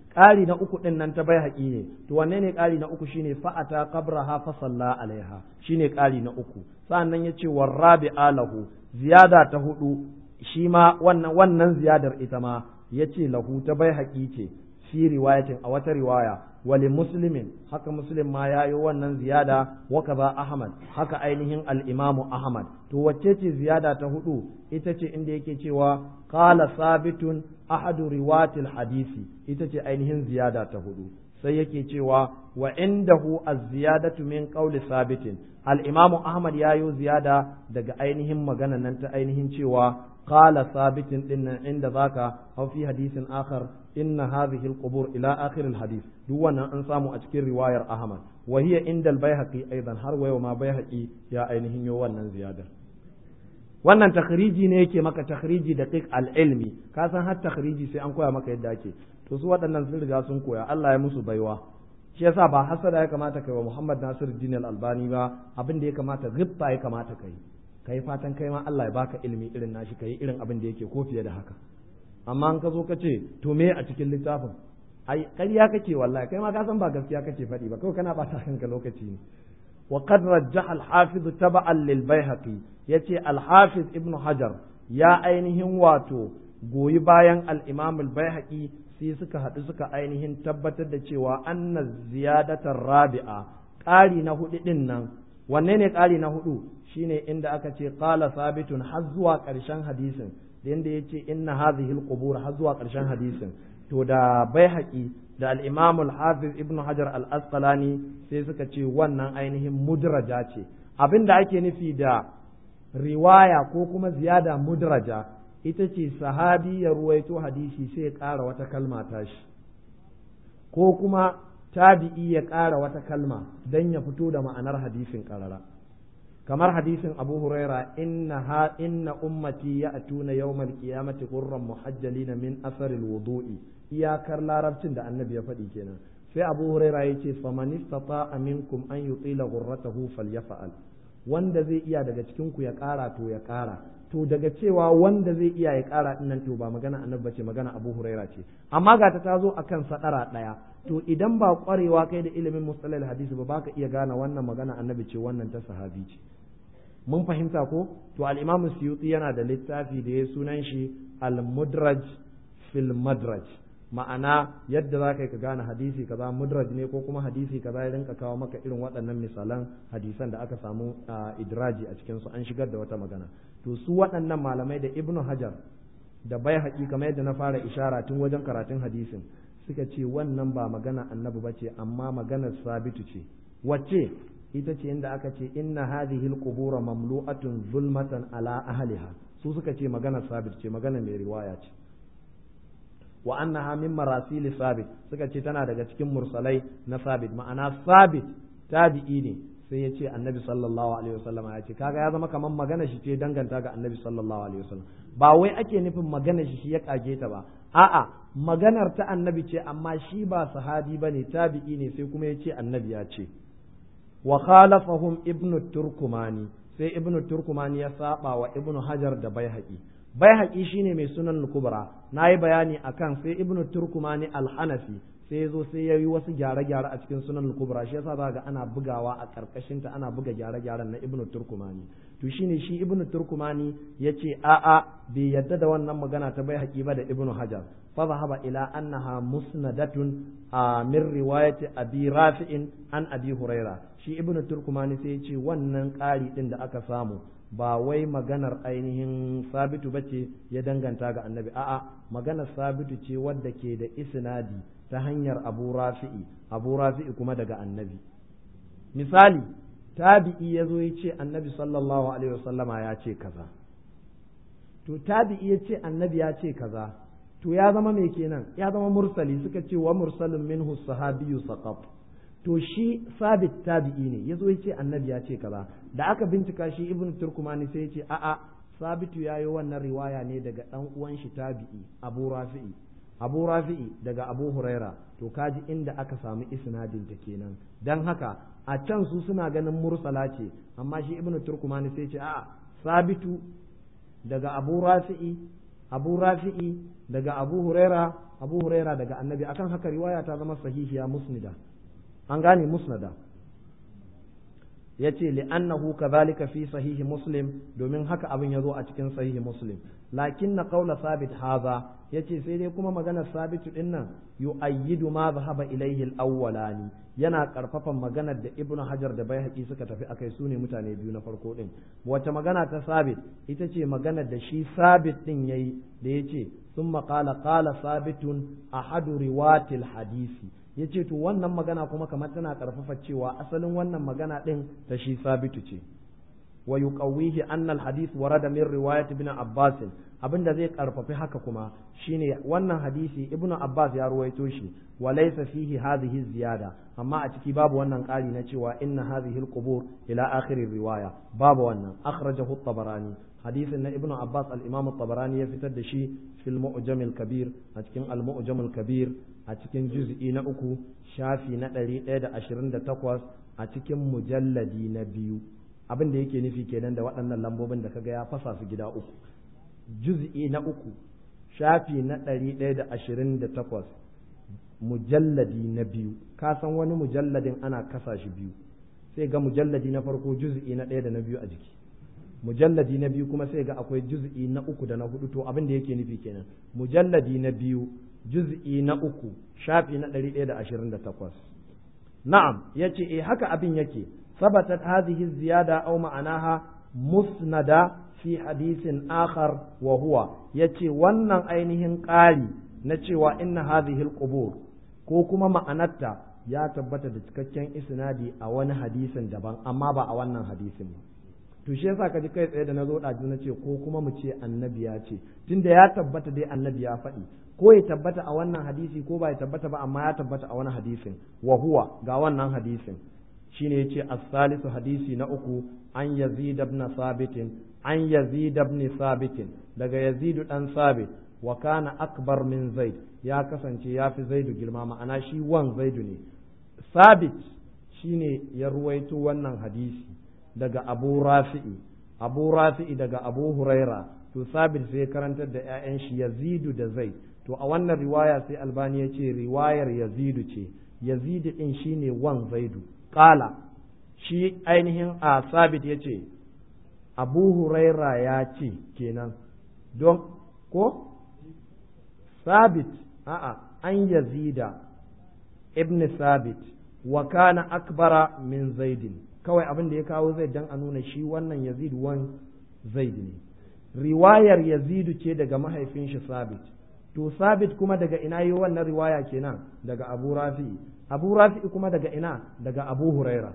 ƙari na uku ɗin nan ta bai haƙi ne to wanne ne ƙari na uku shine fa'ata qabraha fa salla alaiha shine ƙari na uku sa'annan yace warrabi alahu ziyada ta hudu shi ma wannan wannan ziyadar ita ma yace lahu ta bai haƙi ce fi riwayatin a wata riwaya wali muslimin haka muslim ma ya yi wannan ziyada wa kaza ahmad haka ainihin al-imamu ahmad to wacce ce ziyada ta hudu ita ce inda yake cewa qala sabitun ahadu riwatil hadisi ita ce ainihin ziyada ta hudu sai yake cewa wa indahu az-ziyadatu min qawli sabitin al-imamu ahmad ya yi ziyada daga ainihin magana nan ta ainihin cewa qala sabitin dinnan inda zaka aw fi hadisin akhar inna hadhihi al-qubur ila akhir al-hadith duk wannan an samu a cikin riwayar ahmad wa hiya inda al-baihaqi aidan har wayo ma baihaqi ya ainihin yo wannan ziyadar wannan takhriji ne yake maka takhriji da qiq al-ilmi ka san har takhriji sai an koya maka yadda ake to su waɗannan sun riga sun koya Allah ya musu baiwa shi yasa ba hasada ya kamata kai wa Muhammad Nasiruddin al-Albani ba abin da ya kamata ghibba ya kamata kai kai fatan kai ma Allah ya baka ilimi irin nashi kai irin abin da yake ko fiye da haka amma an ka zo ka ce to me a cikin littafin ai ƙarya kake wallahi kai ma ka san ba gaskiya kake faɗi ba kawai kana bata kanka lokaci ne wa qad rajjaha al-hafiz taba'an lil baihaqi yace al-hafiz ibnu hajar ya ainihin wato goyi bayan al-imam al-baihaqi sai suka haɗu suka ainihin tabbatar da cewa anna ziyadatar rabi'a ƙari na hudu din nan wanne ne ƙari na hudu shine inda aka ce qala sabitun har zuwa ƙarshen hadisin da yanda yace inna hadhihi al-qubur har zuwa ƙarshen hadisin to da baihaqi da al-imam al-hafiz ibn hajar al-asqalani sai suka ce wannan ainihin mudraja ce abinda ake nufi da riwaya ko kuma ziyada mudraja ita ce sahabi ya ruwaito hadisi sai ya ƙara wata kalma tashi ko kuma tabi'i ya ƙara wata kalma don ya fito da ma'anar hadisin ƙarara kamar hadisin abu huraira inna ha inna ummati ya'tuna yawmal qiyamati qurran muhajjalina min asar wudu'i iyakar larabcin da annabi ya faɗi kenan sai abu huraira yace faman istata'a minkum an yutila ghurratahu falyaf'al wanda zai iya daga cikin ku ya ƙara to ya ƙara to daga cewa wanda zai iya ya ƙara nan to ba magana annabi bace magana abu huraira ce amma ga ta tazo akan sadara ɗaya to idan ba ƙwarewa kai da ilimin mustalal hadisi ba baka iya gane wannan magana annabi ce wannan ta sahabi ce mun fahimta ko to al-imam suyuti yana da littafi da ya sunan shi al-mudraj fil madraj ma'ana yadda za ka yi ka gane hadisi kaza mudraj ne ko kuma hadisi kaza ya rinka kawo maka irin waɗannan misalan hadisan da aka samu idraji a cikin su an shigar da wata magana to su waɗannan malamai da ibnu hajar da bai haƙi kamar yadda na fara ishara tun wajen karatun hadisin suka ce wannan ba magana annabi ba ce amma maganar sabitu ce wacce ita ce inda aka ce inna hadhihi alqubur mamlu'atun zulmatan ala ahliha su suka ce maganar sabit ce magana mai riwaya ce wa annaha min marasil sabit suka ce tana daga cikin mursalai na sabit ma'ana sabit tabi'i ne sai ya ce annabi sallallahu alaihi wasallam ya ce kaga ya zama kamar magana shi ce danganta ga annabi sallallahu alaihi wasallam ba wai ake nufin magana shi shi ya kage ta ba a'a maganar ta annabi ce amma shi ba sahabi bane tabi'i ne sai kuma ya ce annabi ya ce wa khalafahum ibnu turkumani sai ibnu turkumani ya saba wa ibnu hajar da baihaqi baihaqi shine mai sunan kubra nayi bayani akan sai ibnu turkumani al-hanafi sai zo sai ya yi wasu gyare-gyare a cikin sunan kubra shi yasa za ga ana bugawa a karkashin ta ana buga gyare-gyaren na ibnu turkumani to shine shi ibnu turkumani yace a'a bai yadda da wannan magana ta bai haƙi ba da ibnu hajar fa zahaba ila annaha musnadatun min riwayati abi rafi'in an abi huraira shi ibnu turkumani sai yace wannan ƙari din da aka samu ba wai maganar ainihin sabitu bace ya danganta ga annabi a'a maganar sabitu ce wadda ke da isnadi ta hanyar abu rafi'i abu rafi'i kuma daga annabi misali tabi'i ya zo ya ce annabi sallallahu alaihi wasallama ya ce kaza to tabi'i ya ce annabi ya ce kaza to ya zama mai kenan ya zama mursali suka ce wa mursalin minhu sahabiyyu saqat to shi sabit tabi'i ne ya zo ya ce annabi ya ce kaza da aka bincika shi ibnu turkumani sai ya ce a'a sabitu ya yi wannan riwaya ne daga dan uwan shi tabi'i abu rafi'i abu rafi'i daga abu huraira to kaji inda aka samu isnadin ta kenan dan haka a can su suna ganin mursala ce amma shi ibnu turkumani sai ce a sabitu daga abu rafi'i abu rafi'i daga abu huraira abu huraira daga annabi akan haka riwaya ta zama sahihiya musnida an gane musnada yace li'annahu kadhalika fi sahihi muslim domin haka abin yazo a cikin sahihi muslim lakin na qaula sabit haza yace sai dai kuma maganar sabitu din nan yu'ayyidu ma zahaba ilayhi al-awwalani yana karfafan maganar da ibnu hajar da baihaqi suka tafi akai sune mutane biyu na farko din wace magana ta sabit ita ce maganar da shi sabit din yayi da yace summa qala qala sabitun ahadu riwatil hadisi ya ce to wannan magana kuma kamar tana karfafa cewa asalin wannan magana ɗin ta shi sabitu ce wa yuqawwihi anna al-hadith warada min riwayat ibn Abbas abinda zai karfafi haka kuma shine wannan hadisi ibnu Abbas ya ruwaito shi wa laysa fihi hadhihi ziyada amma a ciki babu wannan ƙari na cewa inna hadhihi al-qubur ila akhir riwaya babu wannan akhrajahu at-tabarani hadisin na ibnu Abbas al-imam at-tabarani ya fitar da shi fil mu'jam al-kabir a cikin al-mu'jam al-kabir a cikin juz'i na uku shafi na ɗari ɗaya da ashirin da takwas a cikin mujalladi na biyu abin da yake nufi kenan da waɗannan lambobin da kaga ya fasa su gida uku juz'i na uku shafi na ɗari ɗaya da ashirin da takwas mujalladi na biyu ka san wani mujalladin ana kasa shi biyu sai ga mujalladi na farko juz'i na ɗaya da na biyu a jiki mujalladi na biyu kuma sai ga akwai juz'i na uku da na hudu to abin da yake nufi kenan mujalladi na biyu juz'i na uku shafi na ɗari ɗaya da ashirin da takwas na'am ya ce eh haka abin yake sabatat hadhihi ziyada aw ma'anaha musnada fi hadisin akhar wa huwa yace wannan ainihin ƙari na cewa inna hadhihi alqubur ko kuma ma'anarta ya tabbata da cikakken isnadi a wani hadisin daban amma ba a wannan hadisin ba to shi yasa ka ji kai tsaye da na zo ɗazu na ce ko kuma mu ce annabi ya ce tunda ya tabbata dai annabi ya faɗi ko ya tabbata a wannan hadisi ko ba ya tabbata ba amma ya tabbata a wani hadisin wa huwa ga wannan hadisin shine yace as-salisu hadisi na uku an yazid ibn sabit an yazid ibn sabit daga yazid dan sabit wa kana akbar min zaid ya kasance ya fi zaidu girma ma'ana shi wan zaidu ne sabit shine ya ruwaito wannan hadisi daga abu rafi'i abu rafi'i daga abu huraira to sabit sai karantar da 'ya'yan shi yazidu da zaid to a wannan riwaya sai albani ya ce riwayar yazidu ce yazidu din shine wan zaidu qala shi ainihin a sabit ya ce abu huraira ya ce kenan don ko sabit a'a an yazida ibn sabit wa kana akbara min zaidin kawai abin da ya kawo zaid dan a nuna shi wannan yazid wan zaid ne riwayar yazidu ce daga mahaifin shi sabit to sabit kuma daga ina yi wannan riwaya kenan daga abu rafi'i abu rafi'i kuma daga ina daga abu huraira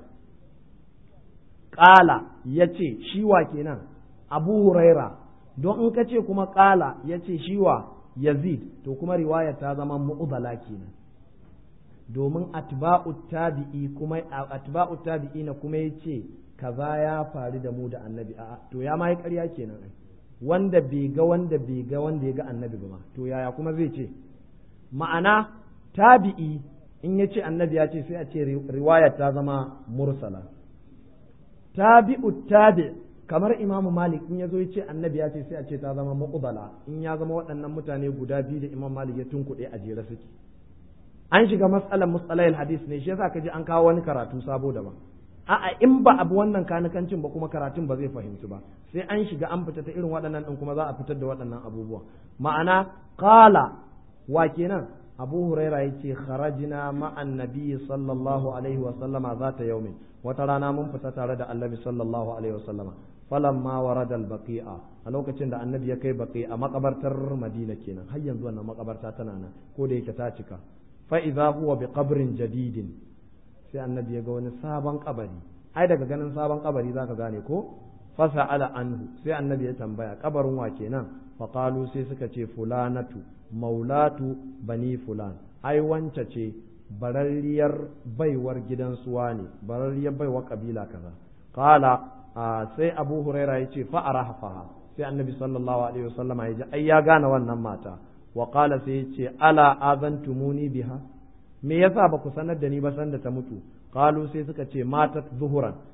ƙala ya ce shiwa kenan abu huraira don in ka ce kuma ƙala ya ce shiwa yazid to kuma riwaya ta zama mu'udala kenan domin atba'u tabi'i kuma atba'u tabi'i na kuma ya ce kaza ya faru da mu da annabi a'a to ya ma yi ƙarya kenan ai wanda bai ga wanda bai ga wanda ya ga annabi ba to yaya kuma zai ce ma'ana tabi'i in ya ce annabi ya ce sai a ce riwaya ta zama mursala tabi'u tabi kamar imamu malik in ya zo ya ce annabi ya ce sai a ce ta zama muqbala in ya zama waɗannan mutane guda biyu da imam malik ya tunkuɗe a jere suke an shiga matsalar mustalahil hadis ne shi yasa kaji an kawo wani karatu sabo daban a'a in ba abu wannan kanikancin ba kuma karatun ba zai fahimci ba sai an shiga an fita ta irin waɗannan din kuma za a fitar da waɗannan abubuwa ma'ana qala wa kenan abu huraira yace kharajna ma'an nabiy sallallahu alaihi wa sallama zata yaumin wata rana mun fita tare da annabi sallallahu alaihi wa sallama falamma warada al-baqi'a a lokacin da annabi ya kai baqi'a makabartar madina kenan har yanzu wannan makabarta tana nan ko da yake ta cika fa idza huwa bi qabrin jadidin sai annabi ya ga wani sabon kabari ai daga ganin sabon kabari zaka gane ko fasa'ala anhu sai annabi ya tambaya kabarin wa kenan fa qalu sai suka ce fulanatu maulatu bani fulan ai wance ce bararriyar baiwar gidan suwa ne bararriyar baiwar kabila kaza qala sai abu huraira ya ce fa arafaha sai annabi sallallahu alaihi wasallam ya ji ai ya gane wannan mata wa qala sai ya ce ala azantumuni biha me yasa ba ku sanar da ni ba sanda ta mutu qalu sai suka ce matat zuhuran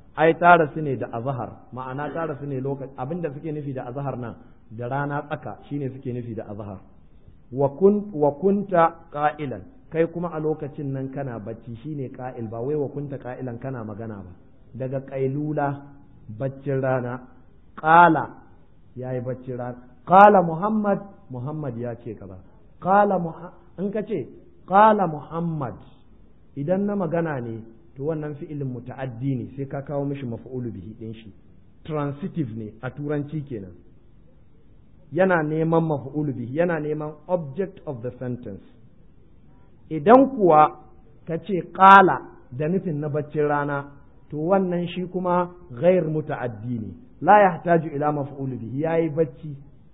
ai ta rasu ne da azhar ma'ana ta rasu ne lokaci abinda suke nufi da azhar nan da rana tsaka shine suke nufi da azhar wa kun wa kunta qa'ilan kai kuma a lokacin nan kana bacci shine qa'il ba wai wa kunta qa'ilan kana magana ba daga qailula baccin rana qala yayi baccin rana qala muhammad muhammad ya ce kaza qala in ka ce qala muhammad idan na magana ne to wannan fi'ilin muta'addi ne sai ka kawo mishi maf'ulu bihi din shi transitive ne a turanci kenan yana neman maf'ulu bihi yana neman object of the sentence idan kuwa ka ce qala da nufin na baccin rana to wannan shi kuma ghair muta'addi ne la yahtaju ila maf'ulu bihi yayi bacci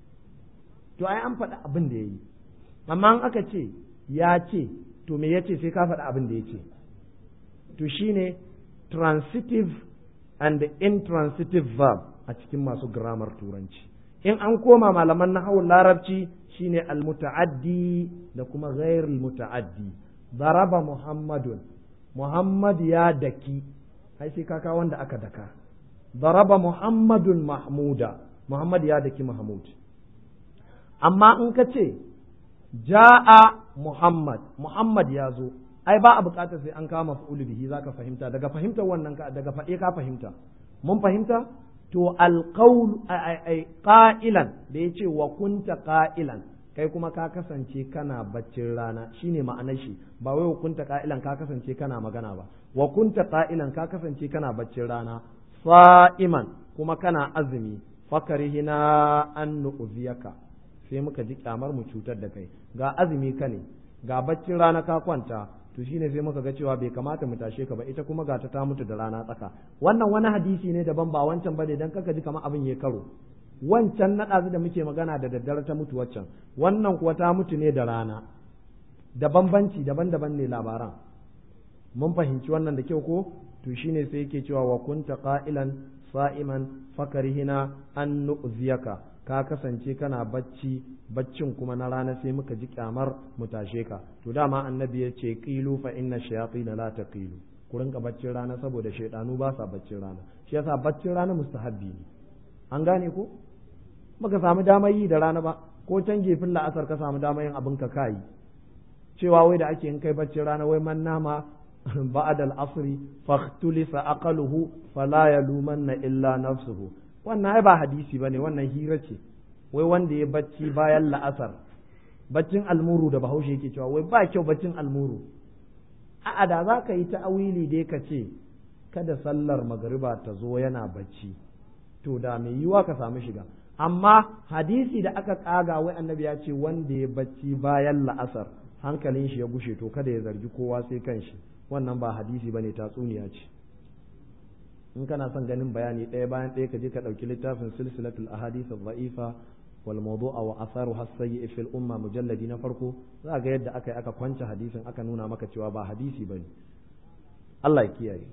to ai an faɗi abin da yayi amma in aka ce ya ce to me yace sai ka faɗi abin da yace to shine transitive and intransitive verb a cikin masu grammar turanci in an koma malaman nahawun larabci shine almutaaddi da kuma ghairul mutaaddi daraba muhammadun muhammad ya daki ai sai kaka wanda aka daka daraba muhammadun mahmuda muhammad ya daki mahmud amma in ka ce ja'a muhammad muhammad ya zo ai ba a bukatar sai an kama fa'ulu bihi zaka fahimta daga fahimtar wannan ka daga faɗe ka fahimta mun fahimta to alqaul ai qa'ilan da yace wa kunta qa'ilan kai kuma ka kasance kana baccin rana shine ma'anar shi ba wai wa kunta qa'ilan ka kasance kana magana ba wa kunta qa'ilan ka kasance kana baccin rana sa'iman kuma kana azumi fakarihina an nu'ziyaka sai muka ji kyamar mu cutar da kai ga azumi ka ne ga baccin rana ka kwanta to shine sai muka ga cewa bai kamata mu tashe ka ba ita kuma ga ta ta mutu da rana tsaka wannan wani hadisi ne daban ba wancan bane dan kaka ji kamar abin ya karo wancan na ɗazu da muke magana da daddare ta mutu waccan wannan kuwa ta mutu ne da rana da bambanci daban-daban ne labaran mun fahimci wannan da kyau ko to shine sai yake cewa wa kunta qa'ilan sa'iman fakarihina an nu'ziyaka ka kasance kana bacci baccin kuma na rana sai muka ji kyamar mu tashe ka to dama annabi ya ce qilu fa inna shayatin la taqilu ku rinka baccin rana saboda shaydanu ba sa baccin rana shi yasa baccin rana mustahabbi ne an gane ko baka samu damar yi da rana ba ko can gefin la'asar ka samu damar yin abin ka kai cewa wai da ake in kai baccin rana wai man nama ba'da al-asri fahtulisa aqaluhu fala yalumanna illa nafsuhu wannan ai ba hadisi bane wannan hira ce wai wanda ya bacci bayan la'asar baccin almuru da bahaushe yake cewa wai ba kyau baccin almuru a'a da za ka yi ta'awili dai ka ce kada sallar magariba ta zo yana bacci to da mai yiwa ka samu shiga amma hadisi da aka kaga wai annabi ya ce wanda ya bacci bayan la'asar hankalin shi ya gushe to kada ya zargi kowa sai kanshi wannan ba hadisi bane tatsuniya ce in kana son ganin bayani ɗaya bayan ɗaya ka je ka ɗauki littafin silsilatul ahadith ad-da'ifa wal mawdu'a wa atharu hasayyi fil umma mujalladi na farko za ga yadda aka yi aka kwance hadisin aka nuna maka cewa ba hadisi bane Allah ya kiyaye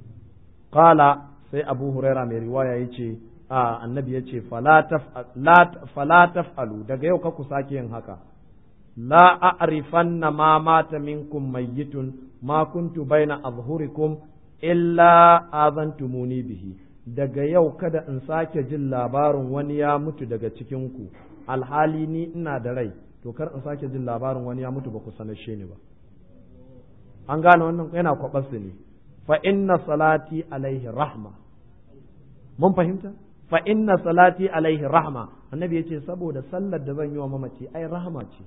qala sai Abu Huraira mai riwaya yace a annabi yace fala fala taf'alu daga yau ka ku sake yin haka la a'rifanna ma mata minkum mayyitun ma kuntu baina azhurikum illa azantumuni bihi daga yau kada in sake jin labarin wani ya mutu daga cikinku alhali ni ina da rai to kar in sake jin labarin wani ya mutu ba ku sanashe ni ba an gane wannan yana kwabarsu ne fa inna salati alaihi rahma mun fahimta fa inna salati alaihi rahma annabi yace saboda sallar da zan yi wa mamaci ai rahma ce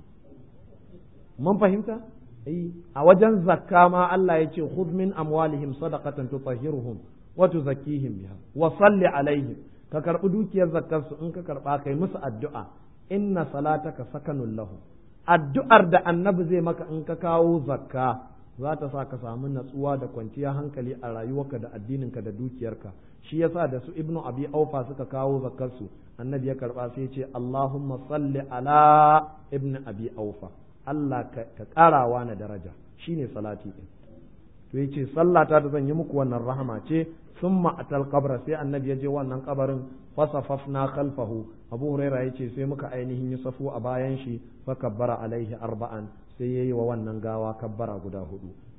mun fahimta a wajen zakka ma Allah ya ce khudh min amwalihim sadaqatan tutahhiruhum wa tuzakkihim biha wa salli alaihim ka karbi dukiyar zakkar su in ka karba kai musu addu'a inna salataka sakanun lahu addu'ar da annabi zai maka in ka kawo zakka za ta sa ka samu natsuwa da kwanciyar hankali a rayuwarka da addininka da dukiyarka shi yasa da su ibnu abi aufa suka kawo zakkar su annabi ya karba sai ya ce allahumma salli ala ibnu abi aufa Allah ka ƙarawa na daraja shine salati ɗin to yace sallata da zan yi muku wannan rahama ce summa atal qabra sai annabi ya je wannan kabarin fasafafna khalfahu abu huraira yace sai muka ainihin yi safu a bayan shi fa kabbara alaihi arba'an sai yayi wa wannan gawa kabbara guda hudu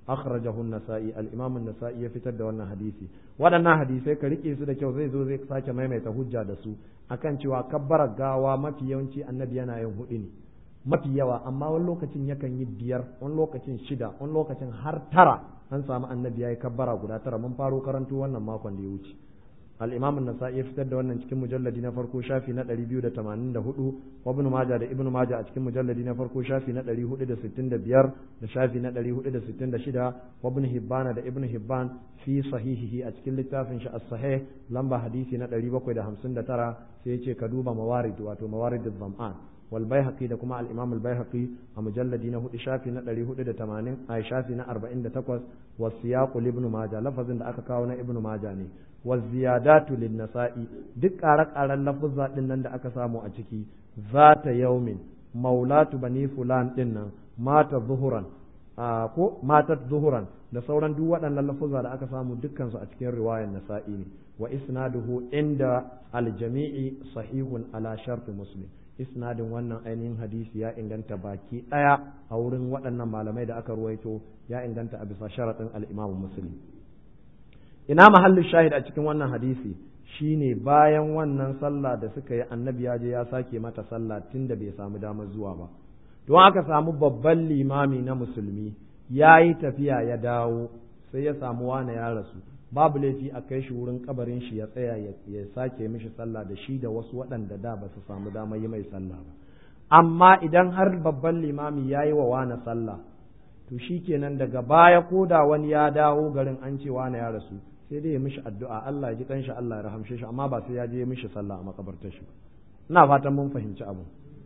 akhrajahu an-nasa'i al-imam an-nasa'i ya fitar da wannan hadisi waɗannan hadisai ka rike su da kyau zai zo zai sake maimaita hujja da su akan cewa kabbarar gawa mafi yawanci annabi yana yin hudu ne mafi yawa amma wani lokacin yakan yi biyar wani lokacin shida wani lokacin har tara an samu annabi yayi kabbara guda tara mun faro karanto wannan makon da ya wuce al-imam an-nasa'i ya fitar da wannan cikin mujalladi na farko shafi na 284 wa ibn majah da ibn majah a cikin mujalladi na farko shafi na 465 da shafi na 466 wa ibn hibban da ibn hibban fi sahihihi a cikin littafin shi as-sahih lamba hadisi na 759 sai ya ce ka duba mawarid wato mawarid az-zam'an والبيهقي da kuma al-Imam al-Baihaqi a mujalladi na hudu shafi na 480 a shafi na 48 wa siyaq ibn Majah lafazin da aka kawo na ibn Majah ne wa ziyadatu lin-nasa'i duk ƙare-ƙaren lafuzza din nan da aka samu a ciki zata yaumin maulatu bani fulan din nan mata zuhuran ko matat zuhuran da sauran duk waɗannan lafuzza da aka samu dukkan su a cikin riwayar nasa'i ne wa isnaduhu inda al-jami'i sahihun ala sharti muslim isnadin wannan ainihin hadisi ya inganta baki ɗaya a wurin waɗannan malamai da aka ruwaito ya inganta a bisa sharaɗin al'imamu muslim ina mahallin shahid a cikin wannan hadisi shine bayan wannan sallah da suka yi annabi ya je ya sake mata sallah tun da bai samu damar zuwa ba don aka samu babban limami na musulmi ya yi tafiya ya dawo sai ya samu wane ya rasu babu laifi a kai shi wurin kabarin shi ya tsaya ya sake mishi sallah da shi da wasu waɗanda da ba su samu damar yi mai sallah ba amma idan har babban limami ya yi wa wane sallah to shi kenan daga baya ko da wani ya dawo garin an ce wane ya rasu sai dai ya mishi addu'a Allah ya ji kanshi Allah ya rahamshe shi amma ba sai ya je mishi sallah a makabartar shi ina fatan mun fahimci abu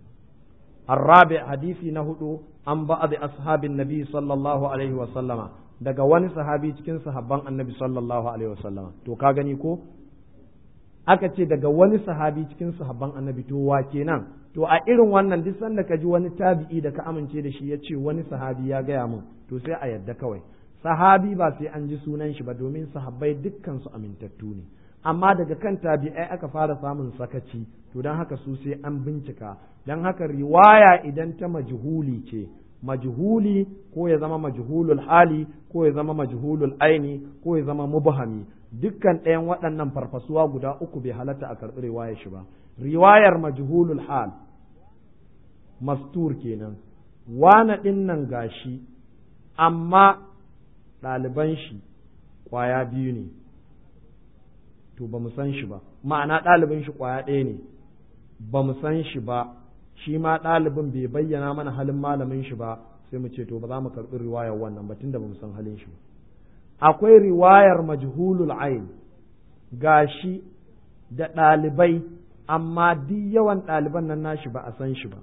الرابع حديثي نهدو عن بعض أصحاب النبي صلى الله عليه وسلم daga wani sahabi cikin sahabban annabi sallallahu alaihi wasallam to ka gani ko aka ce daga wani sahabi cikin sahabban annabi to wa kenan to a irin wannan duk sanda ka ji wani tabi'i da ka amince da shi ya ce wani sahabi ya gaya min to sai a yadda kawai sahabi ba sai an ji sunan shi ba domin sahabbai dukkan su amintattu ne amma daga kan tabi'ai aka fara samun sakaci to don haka su sai an bincika don haka riwaya idan ta majhuli ce majhuli ko ya zama majhulul hali ko ya zama majhulul aini ko ya zama mubhami dukkan ɗayan waɗannan farfasuwa guda uku bai halatta a karɓi riwayar shi ba riwayar majhulul hal mastur kenan wana ɗin nan gashi amma ɗaliban shi ƙwaya biyu ne to ba mu san shi ba ma'ana ɗalibin shi ƙwaya ɗaya ne ba mu san shi ba shi ma ɗalibin bai bayyana mana halin malamin shi ba sai mu ce to ba za mu karɓi riwayar wannan ba tunda ba mu san halin shi ba akwai riwayar majhulul ain gashi da ɗalibai amma duk yawan ɗaliban nan nashi ba a san shi ba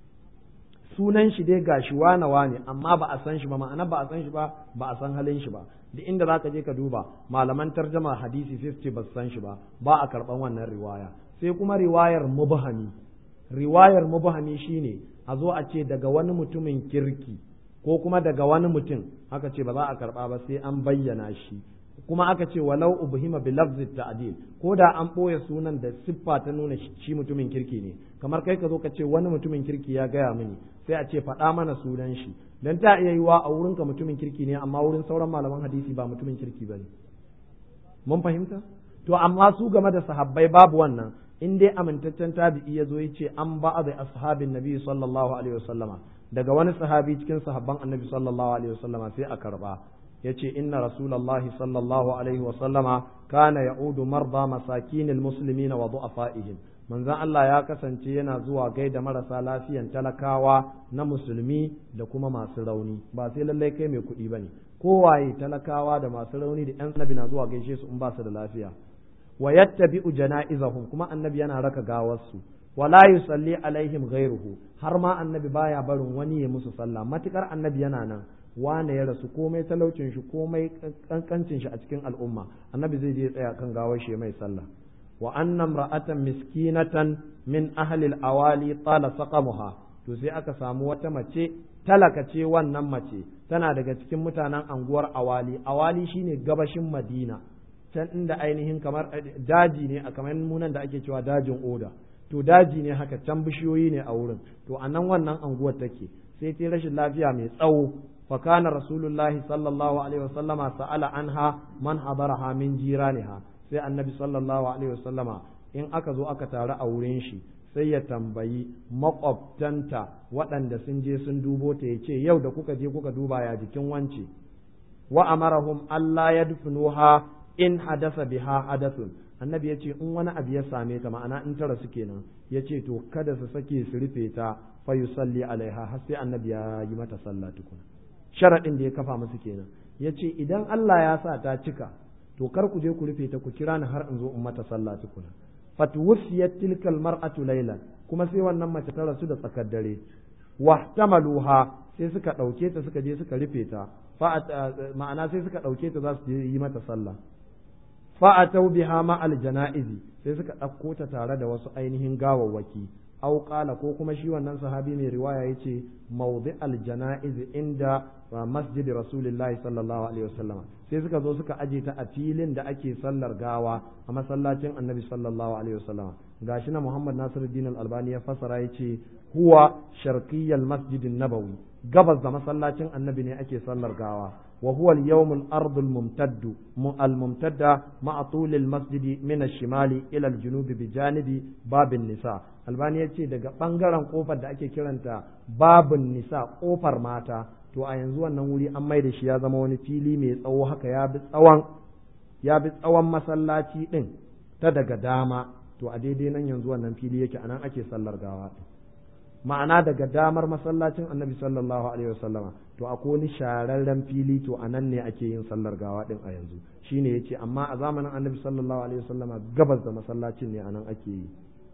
sunan shi dai gashi wane wane amma ba a san shi ba ma'ana ba a san shi ba ba a san halin shi ba duk inda zaka je ka duba malaman tarjama hadisi sai su ce ba su san shi ba ba a karɓan wannan riwaya sai kuma riwayar mubhami riwayar mubhami shine a zo a ce daga wani mutumin kirki ko kuma daga wani mutum aka ce ba za a karba ba sai an bayyana shi kuma aka ce walau ubhima bi lafzi ta'dil ko da an boye sunan da siffa ta nuna shi mutumin kirki ne kamar kai ka zo ka ce wani mutumin kirki ya gaya mini sai a ce faɗa mana sunan shi dan ta iya yiwa a wurin ka mutumin kirki ne amma wurin sauran malaman hadisi ba mutumin kirki bane mun fahimta to amma su game da sahabbai babu wannan in dai amintaccen tabi'i ya zo ya ce an ba da ashabin nabi sallallahu alaihi wasallama daga wani sahabi cikin sahabban annabi sallallahu alaihi wasallama sai a karba ya ce inna rasulallahi sallallahu alaihi wasallama kana ya'udu marda masakinil muslimina wa du'afaihim manzon Allah ya kasance yana zuwa gaida marasa lafiyan talakawa na musulmi da kuma masu rauni ba sai lallai kai mai kuɗi bane kowaye talakawa da masu rauni da 'yan nabi na zuwa gaishe su in ba su da lafiya wa yattabi'u jana'izahum kuma annabi yana raka gawarsu wala yusalli alaihim ghairuhu har ma annabi baya barin wani ya musu sallah matukar annabi yana nan wane ya rasu komai talaucin shi komai kankancin shi a cikin al'umma annabi zai je tsaya kan gawar shi mai sallah wa anna imra'atan miskinatan min ahli al-awali tala saqamuha to sai aka samu wata mace talaka ce wannan mace tana daga cikin mutanen anguwar awali awali shine gabashin madina can inda ainihin kamar daji ne a kamar munan da ake cewa dajin oda to daji ne haka can bishiyoyi ne a wurin to a nan wannan anguwar take sai ta rashin lafiya mai tsawo فكان رسول الله صلى الله عليه وسلم سأل عنها من حضرها من جيرانها sai annabi sallallahu alaihi wasallama in aka zo aka taru a wurin shi sai ya tambayi makwabtanta waɗanda sun je sun dubo ta ya ce yau da kuka je kuka duba ya jikin wance wa amarahum Allah ya dufnuha in hadasa biha hadathun annabi ya ce in wani abu ya same ta ma'ana in ta rasu kenan ya ce to kada su sake su rufe ta fa yusalli alaiha har sai annabi ya yi mata sallah tukuna sharaɗin da ya kafa musu kenan ya ce idan Allah ya sa ta cika to kar ku je ku rufe ta ku kira ni har in zo in mata sallah tukuna fatuwfiyat tilkal mar'atu laylan kuma sai wannan mace ta rasu da tsakar dare wahtamaluha sai suka ɗauke ta suka je suka rufe ta ma'ana sai suka ɗauke ta za su yi mata sallah fa'atau biha ma janaizi sai suka ɗauko ta tare da wasu ainihin gawawwaki aw qala ko kuma shi wannan sahabi mai riwaya yace mawdi al janaiz inda masjid rasulillahi sallallahu alaihi wasallam sai suka zo suka aje ta a filin da ake sallar gawa a masallacin annabi sallallahu alaihi wasallam gashi na Muhammad Nasiruddin al-Albani ya fasara yace huwa sharqiyyal masjid nabawi gabas da masallacin annabi ne ake sallar gawa wa huwa al-yawm al-ard al-mumtadd al-mumtadda ma'a tul al-masjid min ash-shimali ila al-junub bi janibi babin nisa albani yace daga bangaren kofar da ake kiranta babin nisa kofar mata to a yanzu wannan wuri an mai da shi ya zama wani fili mai tsawo haka ya bi tsawon ya bi tsawon masallaci din ta daga dama to a daidai nan yanzu wannan fili yake anan ake sallar gawa ma'ana daga damar masallacin annabi sallallahu alaihi wasallama to akwai wani shararren fili to anan ne ake yin sallar gawa din a yanzu shine yace amma a zamanin annabi sallallahu alaihi wasallama gabas da masallacin ne anan ake yi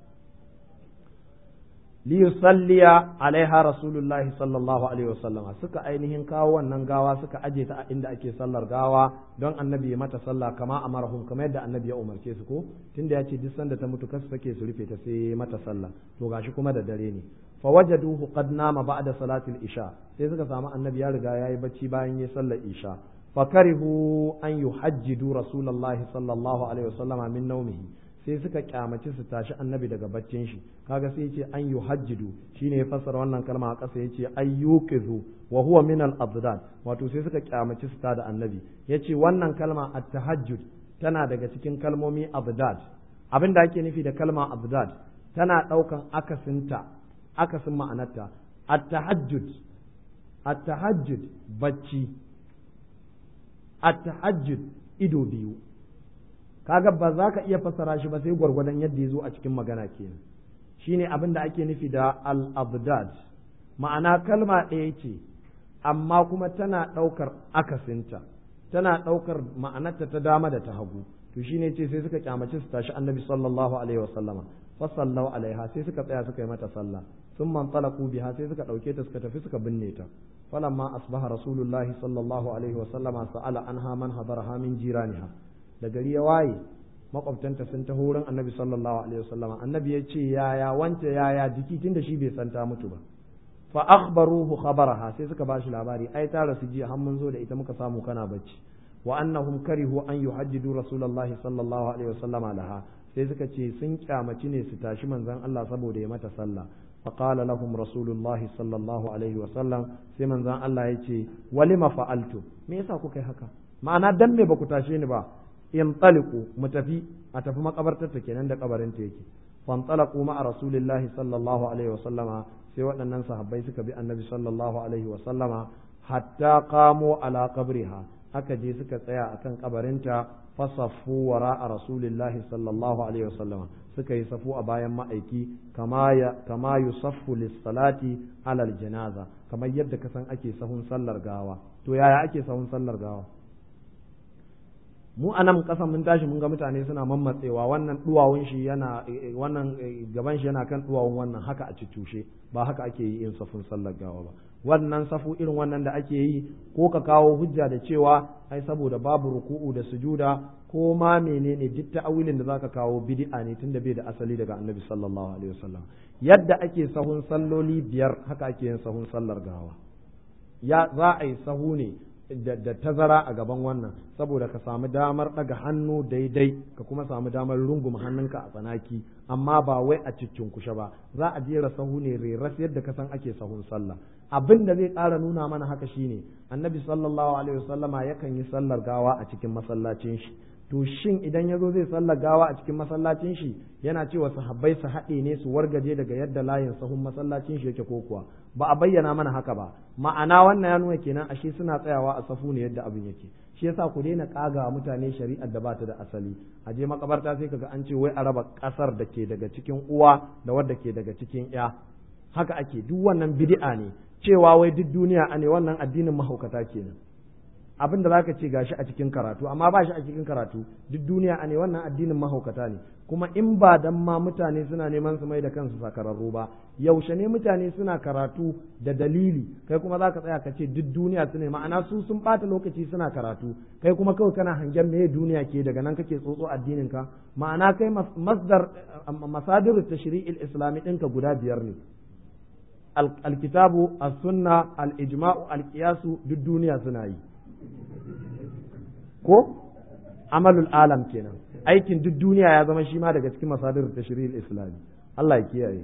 liyusalliya alaiha rasulullahi sallallahu alaihi wasallam suka ainihin kawo wannan gawa suka aje ta a inda ake sallar gawa don annabi ya mata sallah kama amarahum kamar yadda annabi ya umarce su ko tunda ya ce duk sanda ta mutu kasu take su rufe ta sai mata sallah to gashi kuma da dare ne fa wajaduhu qad nama ba'da salatil isha sai suka samu annabi ya riga yayi bacci bayan yayi sallar isha fa karihu an yuhajjidu rasulullahi sallallahu alaihi wasallama min nawmihi sai suka kyamaci su tashi annabi daga baccin shi kaga sai yace an yuhajjidu shine ya fassara wannan kalma a ƙasa yace ayyukizu wa huwa min al abdad wato sai suka kyamaci su tada annabi yace wannan kalma at tahajjud tana daga cikin kalmomi abdad abin da ake nufi da kalma abdad tana daukan akasinta akasin ma'anarta at tahajjud at tahajjud bacci at tahajjud ido biyu kaga ba za ka iya fassara shi ba sai gwargwadon yadda ya zo a cikin magana kenan shine abin da ake nufi da al-abdad ma'ana kalma ɗaya ce amma kuma tana ɗaukar akasinta tana ɗaukar ma'anarta ta dama da ta hagu to shine ce sai suka kyamaci su tashi annabi sallallahu alaihi wasallama fasallau alaiha sai suka tsaya suka yi mata sallah sun man talaku biha sai suka ɗauke ta suka tafi suka binne ta falamma asbaha rasulullahi sallallahu alaihi wasallama sa'ala anha man hadaraha min jiraniha da gari ya waye makwabtanta sun taho wurin annabi sallallahu alaihi wasallama annabi ya ce yaya wance yaya jiki tunda shi bai san ta mutu ba fa akhbaruhu khabaraha sai suka bashi labari ai ta rasu jiya har mun zo da ita muka samu kana bacci wa annahum karihu an yuhajjidu rasulullahi sallallahu alaihi wasallama laha sai suka ce sun kyamaci ne su tashi manzon Allah saboda ya mata sallah فقال لهم رسول الله صلى الله عليه وسلم sai manzon Allah ya ce walima fa'altu me yasa kuka yi haka ma'ana dan me baku tashe ni ba in taliku mu tafi a tafi makabartar ta kenan da kabarin ta yake fan talaku ma rasulillahi sallallahu alaihi wasallama sai waɗannan sahabbai suka bi annabi sallallahu alaihi wasallama hatta qamo ala qabriha aka je suka tsaya akan kabarinta fasaffu wara a rasulillahi sallallahu alaihi wasallama suka yi safu a bayan ma'aiki kama ya kama yusaffu lis-salati alal janaza kamar yadda ka san ake sahun sallar gawa to yaya ake sahun sallar gawa mu a nan kasan mun tashi mun ga mutane suna mammatsewa wannan duwawun shi yana wannan gaban shi yana kan duwawun wannan haka a cucushe ba haka ake yi in safun sallar gawa ba wannan safu irin wannan da ake yi ko ka kawo hujja da cewa ai saboda babu ruku'u da sujuda ko ma menene duk ta'awilin da zaka kawo bid'a ne tunda bai da asali daga annabi sallallahu alaihi wasallam yadda ake sahun salloli biyar haka ake yin sahun sallar gawa ya za a yi sahu ne da tazara a gaban wannan saboda ka samu damar ɗaga hannu daidai ka kuma samu damar runguma hannunka a tsanaki amma ba wai a cikin kushe ba za a jera sahu ne reras yadda ka san ake sahun sallah abin da zai ƙara nuna mana haka shine annabi sallallahu alaihi wasallama yakan yi sallar gawa a cikin masallacin shi to shin idan ya zo zai sallar gawa a cikin masallacin shi yana cewa sahabbai su haɗe ne su wargaje daga yadda layin sahun masallacin shi yake ko kuwa ba a bayyana mana haka ba ma'ana wannan ya nuna kenan ashe suna tsayawa a safu ne yadda abin yake shi yasa ku daina kaga mutane shari'ar da ba ta da asali a je makabarta sai kaga an ce wai a raba kasar da ke daga cikin uwa da wadda ke daga cikin ya haka ake duk wannan bid'a ne cewa wai duk duniya ne wannan addinin mahaukata kenan abin da zaka ce gashi a cikin karatu amma ba shi a cikin karatu duk duniya ne wannan addinin mahaukata ne kuma in ba dan ma mutane suna neman su mai da kansu sakararru ba yaushe ne mutane suna karatu da dalili kai kuma zaka tsaya ka ce duk duniya su ne ma'ana su sun bata lokaci suna karatu kai kuma kawai kana hangen me duniya ke daga nan kake tsotso addinin ka ma'ana kai masdar masadir tashri'il islami ɗinka guda biyar ne alkitabu as-sunna al-ijma'u al-qiyasu duk duniya suna yi ko amalul alam kenan aikin duk duniya ya zama shi ma daga cikin masadir tashri'il islami Allah ya kiyaye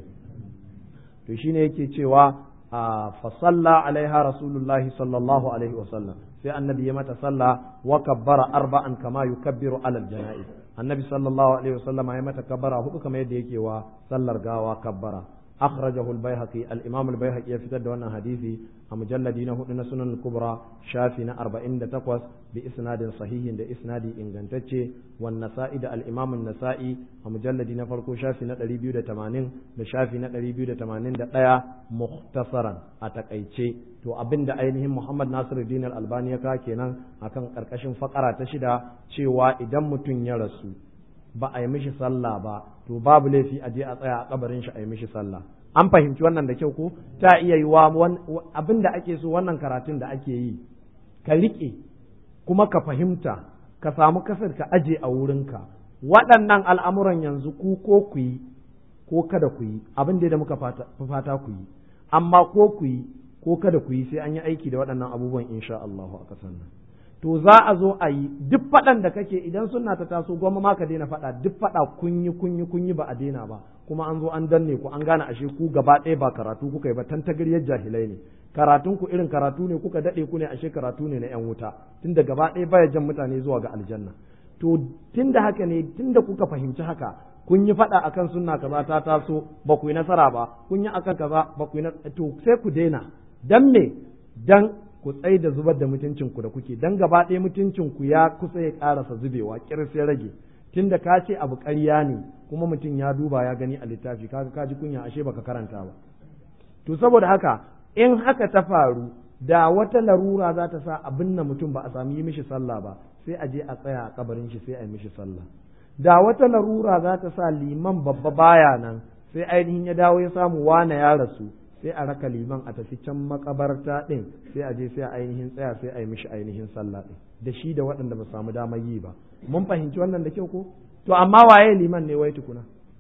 to shine yake cewa fa salla alaiha rasulullahi sallallahu alaihi wa sallam sai annabi ya mata salla wa kabbara arba'an kama yukabbiru alal janaiz annabi sallallahu alaihi wa sallama ya mata kabbara hudu kamar yadda yake wa sallar gawa kabbara أخرجه البيهقي الإمام البيهقي يفتد وانا حديثي مجلدين هدنا سنن الكبرى شافنا أربعين تقوس بإسناد صحيح ده إسنادي إن جنتشي والنسائي ده الإمام النسائي مجلدين فرقو شافنا ريبيو ده تمانين ده شافنا ريبيو ده تمانين ده لا مختصرا أتكأيشي to abin da ainihin Muhammad Nasiruddin Al-Albani ya kawo kenan akan karkashin fakara ta shida cewa idan mutum ya rasu ba a yi mishi sallah ba to babu laifi a je a tsaya a kabarin shi a yi mishi sallah an fahimci wannan da kyau ko ta iya yi wa abin da ake so wannan karatun da ake yi ka riƙe kuma ka fahimta ka samu kasar ka aje a wurinka waɗannan al'amuran yanzu ku ko ku yi ko kada ku yi abin da muka fata ku yi amma ko ku yi ko kada ku yi sai an yi aiki da waɗannan abubuwan insha Allah a ƙasar nan to za a zo a yi duk faɗan da kake idan suna ta taso goma ma ka daina faɗa duk faɗa kunyi kunyi kunyi ba a daina ba kuma an zo an danne ku an gane ashe ku gaba ɗaya ba karatu kuka yi ba tantagaryar jahilai ne karatun ku irin karatu ne kuka daɗe ku ne ashe karatu ne na yan wuta tunda gaba ɗaya baya jan mutane zuwa ga aljanna to tunda haka ne tunda kuka fahimci haka kun yi faɗa akan sunna kaza ta taso ba ku yi nasara ba kun yi akan kaza ba ku yi to sai ku daina dan me dan ku tsai da zubar da mutuncinku da kuke dan gaba ɗaya mutuncinku ya kusa ya ƙarasa zubewa ƙirs ya rage tunda ka ce abu ƙarya ne kuma mutum ya duba ya gani a littafi kaga ka ji kunya ashe baka karanta ba to saboda haka in haka ta faru da wata larura za ta sa abin na mutum ba a sami yi mishi sallah ba sai a je a tsaya a kabarin shi sai a yi mishi sallah da wata larura za ta sa liman babba baya nan sai ainihin ya dawo ya samu wane ya rasu sai a raka liman a tafi can makabarta ɗin sai a je sai a ainihin tsaya sai a yi mishi ainihin sallah ɗin da shi da waɗanda ba samu damar yi ba mun fahimci wannan da kyau ko to amma waye liman ne wai tukuna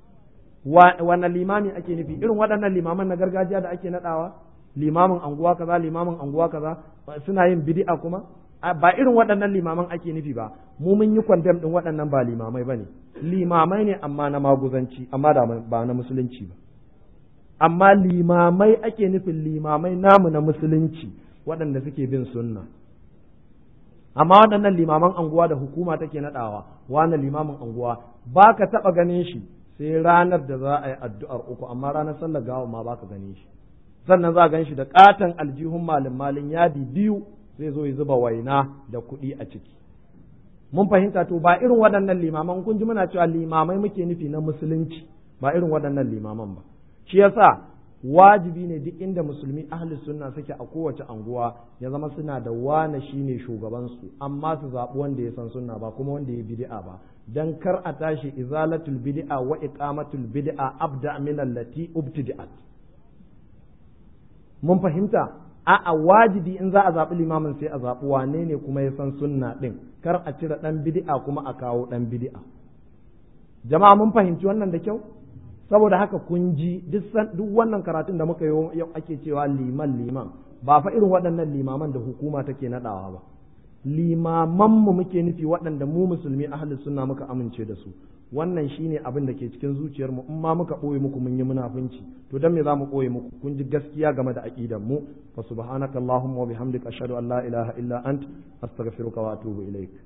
wannan limami ake nufi irin waɗannan limaman na gargajiya da ake naɗawa limamin anguwa kaza limamin anguwa kaza suna yin bid'a kuma ba irin waɗannan limaman ake nufi ba mu mun yi kwandam ɗin waɗannan ba limamai ba ne limamai ne amma na maguzanci amma ba na musulunci ba amma limamai ake nufin limamai namu na musulunci waɗanda suke bin sunna amma waɗannan limaman anguwa da hukuma take naɗawa wani limamin anguwa ba ka taɓa ganin shi sai ranar da za a yi addu'ar uku amma ranar sallar gawa ma ba ka ganin shi sannan za a gan shi da ƙaton aljihun malin malin yadi biyu zai zo ya zuba waina da kuɗi a ciki mun fahimta to ba irin waɗannan limaman kun ji muna cewa limamai muke nufi na musulunci ba irin waɗannan limaman ba shi yasa wajibi ne duk inda musulmi ahli sunna suke a kowace anguwa ya zama suna da wane shine shugabansu amma su zaɓi wanda ya san sunna ba kuma wanda ya bid'a ba dan kar a tashi izalatul bid'a wa iqamatul bid'a abda min allati ubtida'at mun fahimta a'a wajibi in za a zaɓi limamin sai a zaɓi wane ne kuma ya san sunna ɗin kar a cire ɗan bid'a kuma a kawo ɗan bid'a jama'a mun fahimci wannan da kyau saboda haka kun ji duk wannan karatun da muka yi ake cewa liman liman ba fa irin waɗannan limaman da hukuma take naɗawa ba limamanmu muke nufi waɗanda mu musulmi ahli sunna muka amince da su wannan shine abin da ke cikin zuciyarmu in ma muka ɓoye muku mun yi munafunci to dan me za mu ɓoye muku kun ji gaskiya game da aqidan mu fa subhanaka allahumma wa bihamdika ashhadu an la ilaha illa ant astaghfiruka wa atubu ilaik